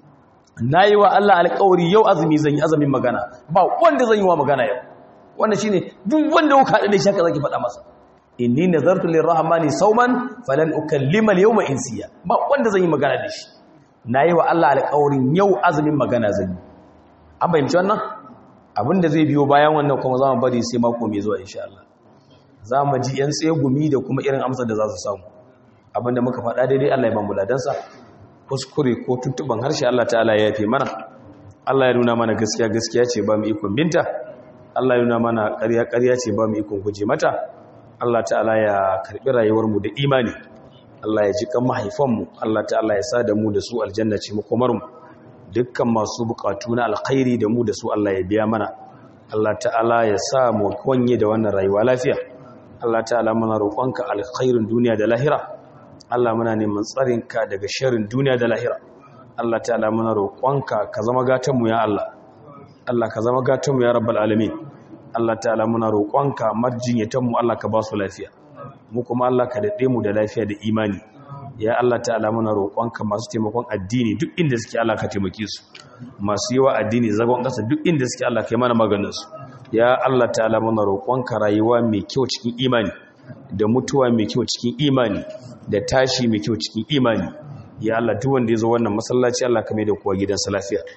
nayi wa Allah alƙawari yau azumi zan yi azumin magana ba wanda zan yi wa magana yau wannan shine duk wanda kuka hada da shi haka zaki faɗa masa inni nazartu lirrahmani sauman falan ukallima al-yawma insiya ba wanda zan yi magana da shi nayi wa Allah alƙawarin yau azumin magana zan yi an fahimci wannan abinda zai biyo bayan wannan kuma za mu bari sai mako mai zuwa insha Allah za mu ji yan tsaye gumi da kuma irin amsar da za su samu abinda muka faɗa daidai Allah ya ban buladansa kuskure ko tuntuban harshe Allah ta'ala ya yafe mana Allah ya nuna mana gaskiya gaskiya ce ba mu ikon binta Allah ya nuna mana ƙarya ƙarya ce ba mu ikon guje mata Allah ta'ala ya karɓi rayuwar mu da imani Allah ya ji kan mahaifan mu Allah ta'ala ya sa da mu da su aljanna ce makomar mu dukkan masu bukatu na alkhairi da mu da su Allah ya biya mana Allah ta'ala ya sa mu kwanye da wannan rayuwa lafiya Allah ta'ala muna roƙonka alkhairin duniya da lahira Allah muna neman tsarinka daga sharrin duniya da lahira Allah ta'ala muna roƙonka ka zama gatanmu ya Allah Allah ka zama gatanmu ya rabbal alamin Allah ta'ala muna roƙonka marjinyatanmu Allah ka ba su lafiya mu kuma Allah ka daɗe mu da lafiya da imani ya Allah ta'ala muna roƙonka masu taimakon addini duk inda suke Allah ka taimake su masu yawa addini zagon ƙasa duk inda suke Allah ka yi mana maganin su ya Allah ta'ala muna roƙonka rayuwa mai kyau cikin imani da mutuwa mai kyau cikin imani da tashi mai kyau cikin imani ya Allah duk wanda ya zo wannan masallaci Allah ka mai da kowa gidansa lafiya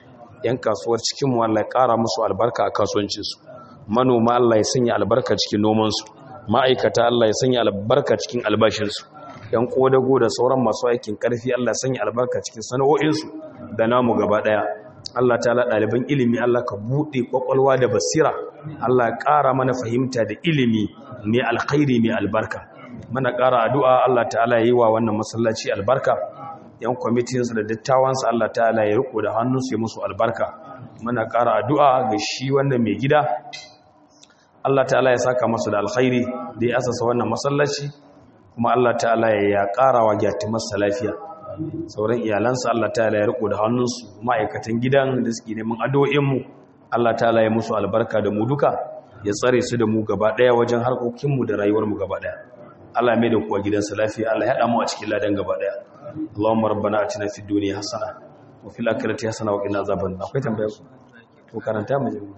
yan kasuwar cikin mu Allah ya ƙara musu albarka a kasuwancin su manoma Allah ya sanya albarka cikin noman su ma'aikata Allah ya sanya albarka cikin albashin su yan kodago da sauran masu aikin karfi Allah ya sanya albarka cikin sana'o'in su da namu gaba daya Allah ta'ala ɗaliban ilimi Allah ka buɗe ƙwaƙwalwa da basira Allah ya ƙara mana fahimta da ilimi mai alkhairi mai albarka mana ƙara addu'a Allah ta'ala ya yi wa wannan masallaci albarka yan kwamitinsa da dattawansa Allah ta'ala ya riko da hannunsu ya musu albarka mana ƙara addu'a ga shi wannan mai gida Allah ta'ala ya saka masa da alkhairi da ya asasa wannan masallaci kuma Allah ta'ala ya ƙara wa gyatimarsa lafiya sauran iyalansa Allah ta'ala ya riko da hannunsu ma'aikatan gidan da suke neman addu'o'inmu Allah ta'ala ya musu albarka da mu duka ya tsare su da mu gaba daya wajen harkokinmu da rayuwarmu gaba daya Allah mai da kuwa gidansa lafiya Allah ya haɗa mu a cikin ladan gaba daya Allahumma rabbana atina fid dunya hasana wa fil akhirati hasana wa qina azaban nar akwai tambaya ku to karanta mu jami'a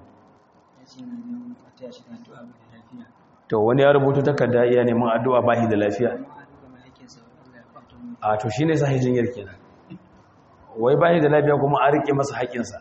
to wani ya rubuta takarda iya neman addu'a bahi da lafiya a to shi ne sahi jinyar kenan wai bayi da lafiya kuma an rike masa haƙinsa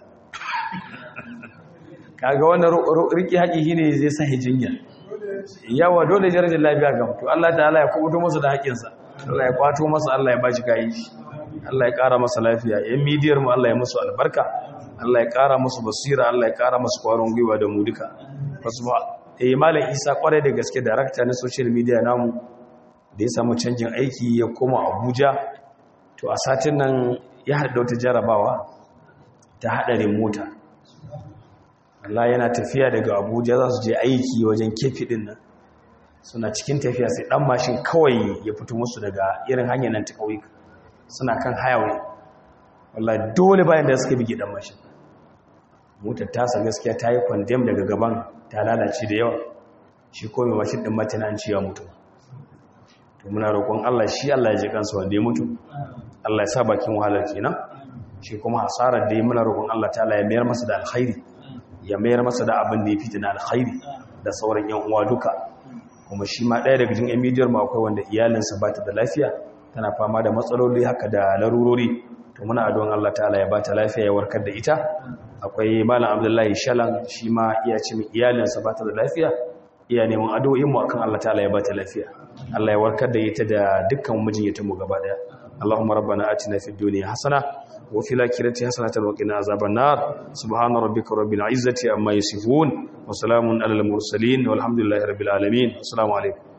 kaga wannan rike haƙi shi ne zai sahi jinyar yawa dole jirgin lafiya ga mutu Allah ta'ala ya kubuto masa da haƙinsa Allah ya kwato masa Allah ya bashi kayi shi Allah ya ƙara masa lafiya yan midiyar mu Allah ya musu albarka Allah ya ƙara musu basira Allah ya ƙara musu kwarin gwiwa da mu duka wasu ba eh malam Isa kwarai da gaske darakta na social media namu da ya samu canjin aiki ya koma abuja to a satin nan ya haɗa wata jarabawa ta haɗarin mota Allah yana tafiya daga abuja za su je aiki wajen kefi ɗin nan suna cikin tafiya sai ɗan mashin kawai ya fito musu daga irin hanyar nan ta ƙauyuka suna kan highway wallah dole bayan da suka bige ɗan mashin motar tasa gaskiya ta yi kwandem daga gaban ta lalace da yawa shi ko mai mashin ɗin matina an ciwa mutum to muna roƙon Allah shi Allah ya ji kansa wanda ya mutu Allah ya sa bakin wahalar kenan shi kuma hasarar da ya muna roƙon Allah ta'ala ya mayar masa da alkhairi ya mayar masa da abin da ya fita na alkhairi da sauran yan uwa duka kuma shi ma ɗaya daga cikin yan midiyar ma akwai wanda iyalinsa ba ta da lafiya tana fama da matsaloli haka da larurori to muna addu'an Allah ta'ala ya ba ta lafiya ya warkar da ita akwai malam Abdullahi Shalan shi ma iya ce iyalinsa ba ta da lafiya iya neman addu'o'in mu akan Allah ta'ala ya ba ta lafiya Allah ya warkar da ita da dukkan mijinyata mu gaba daya Allahumma rabbana atina fid dunya hasana wa fil akhirati hasanatan wa qina azaban nar subhana rabbika rabbil izzati amma yasifun wa salamun alal mursalin walhamdulillahi rabbil alamin assalamu alaikum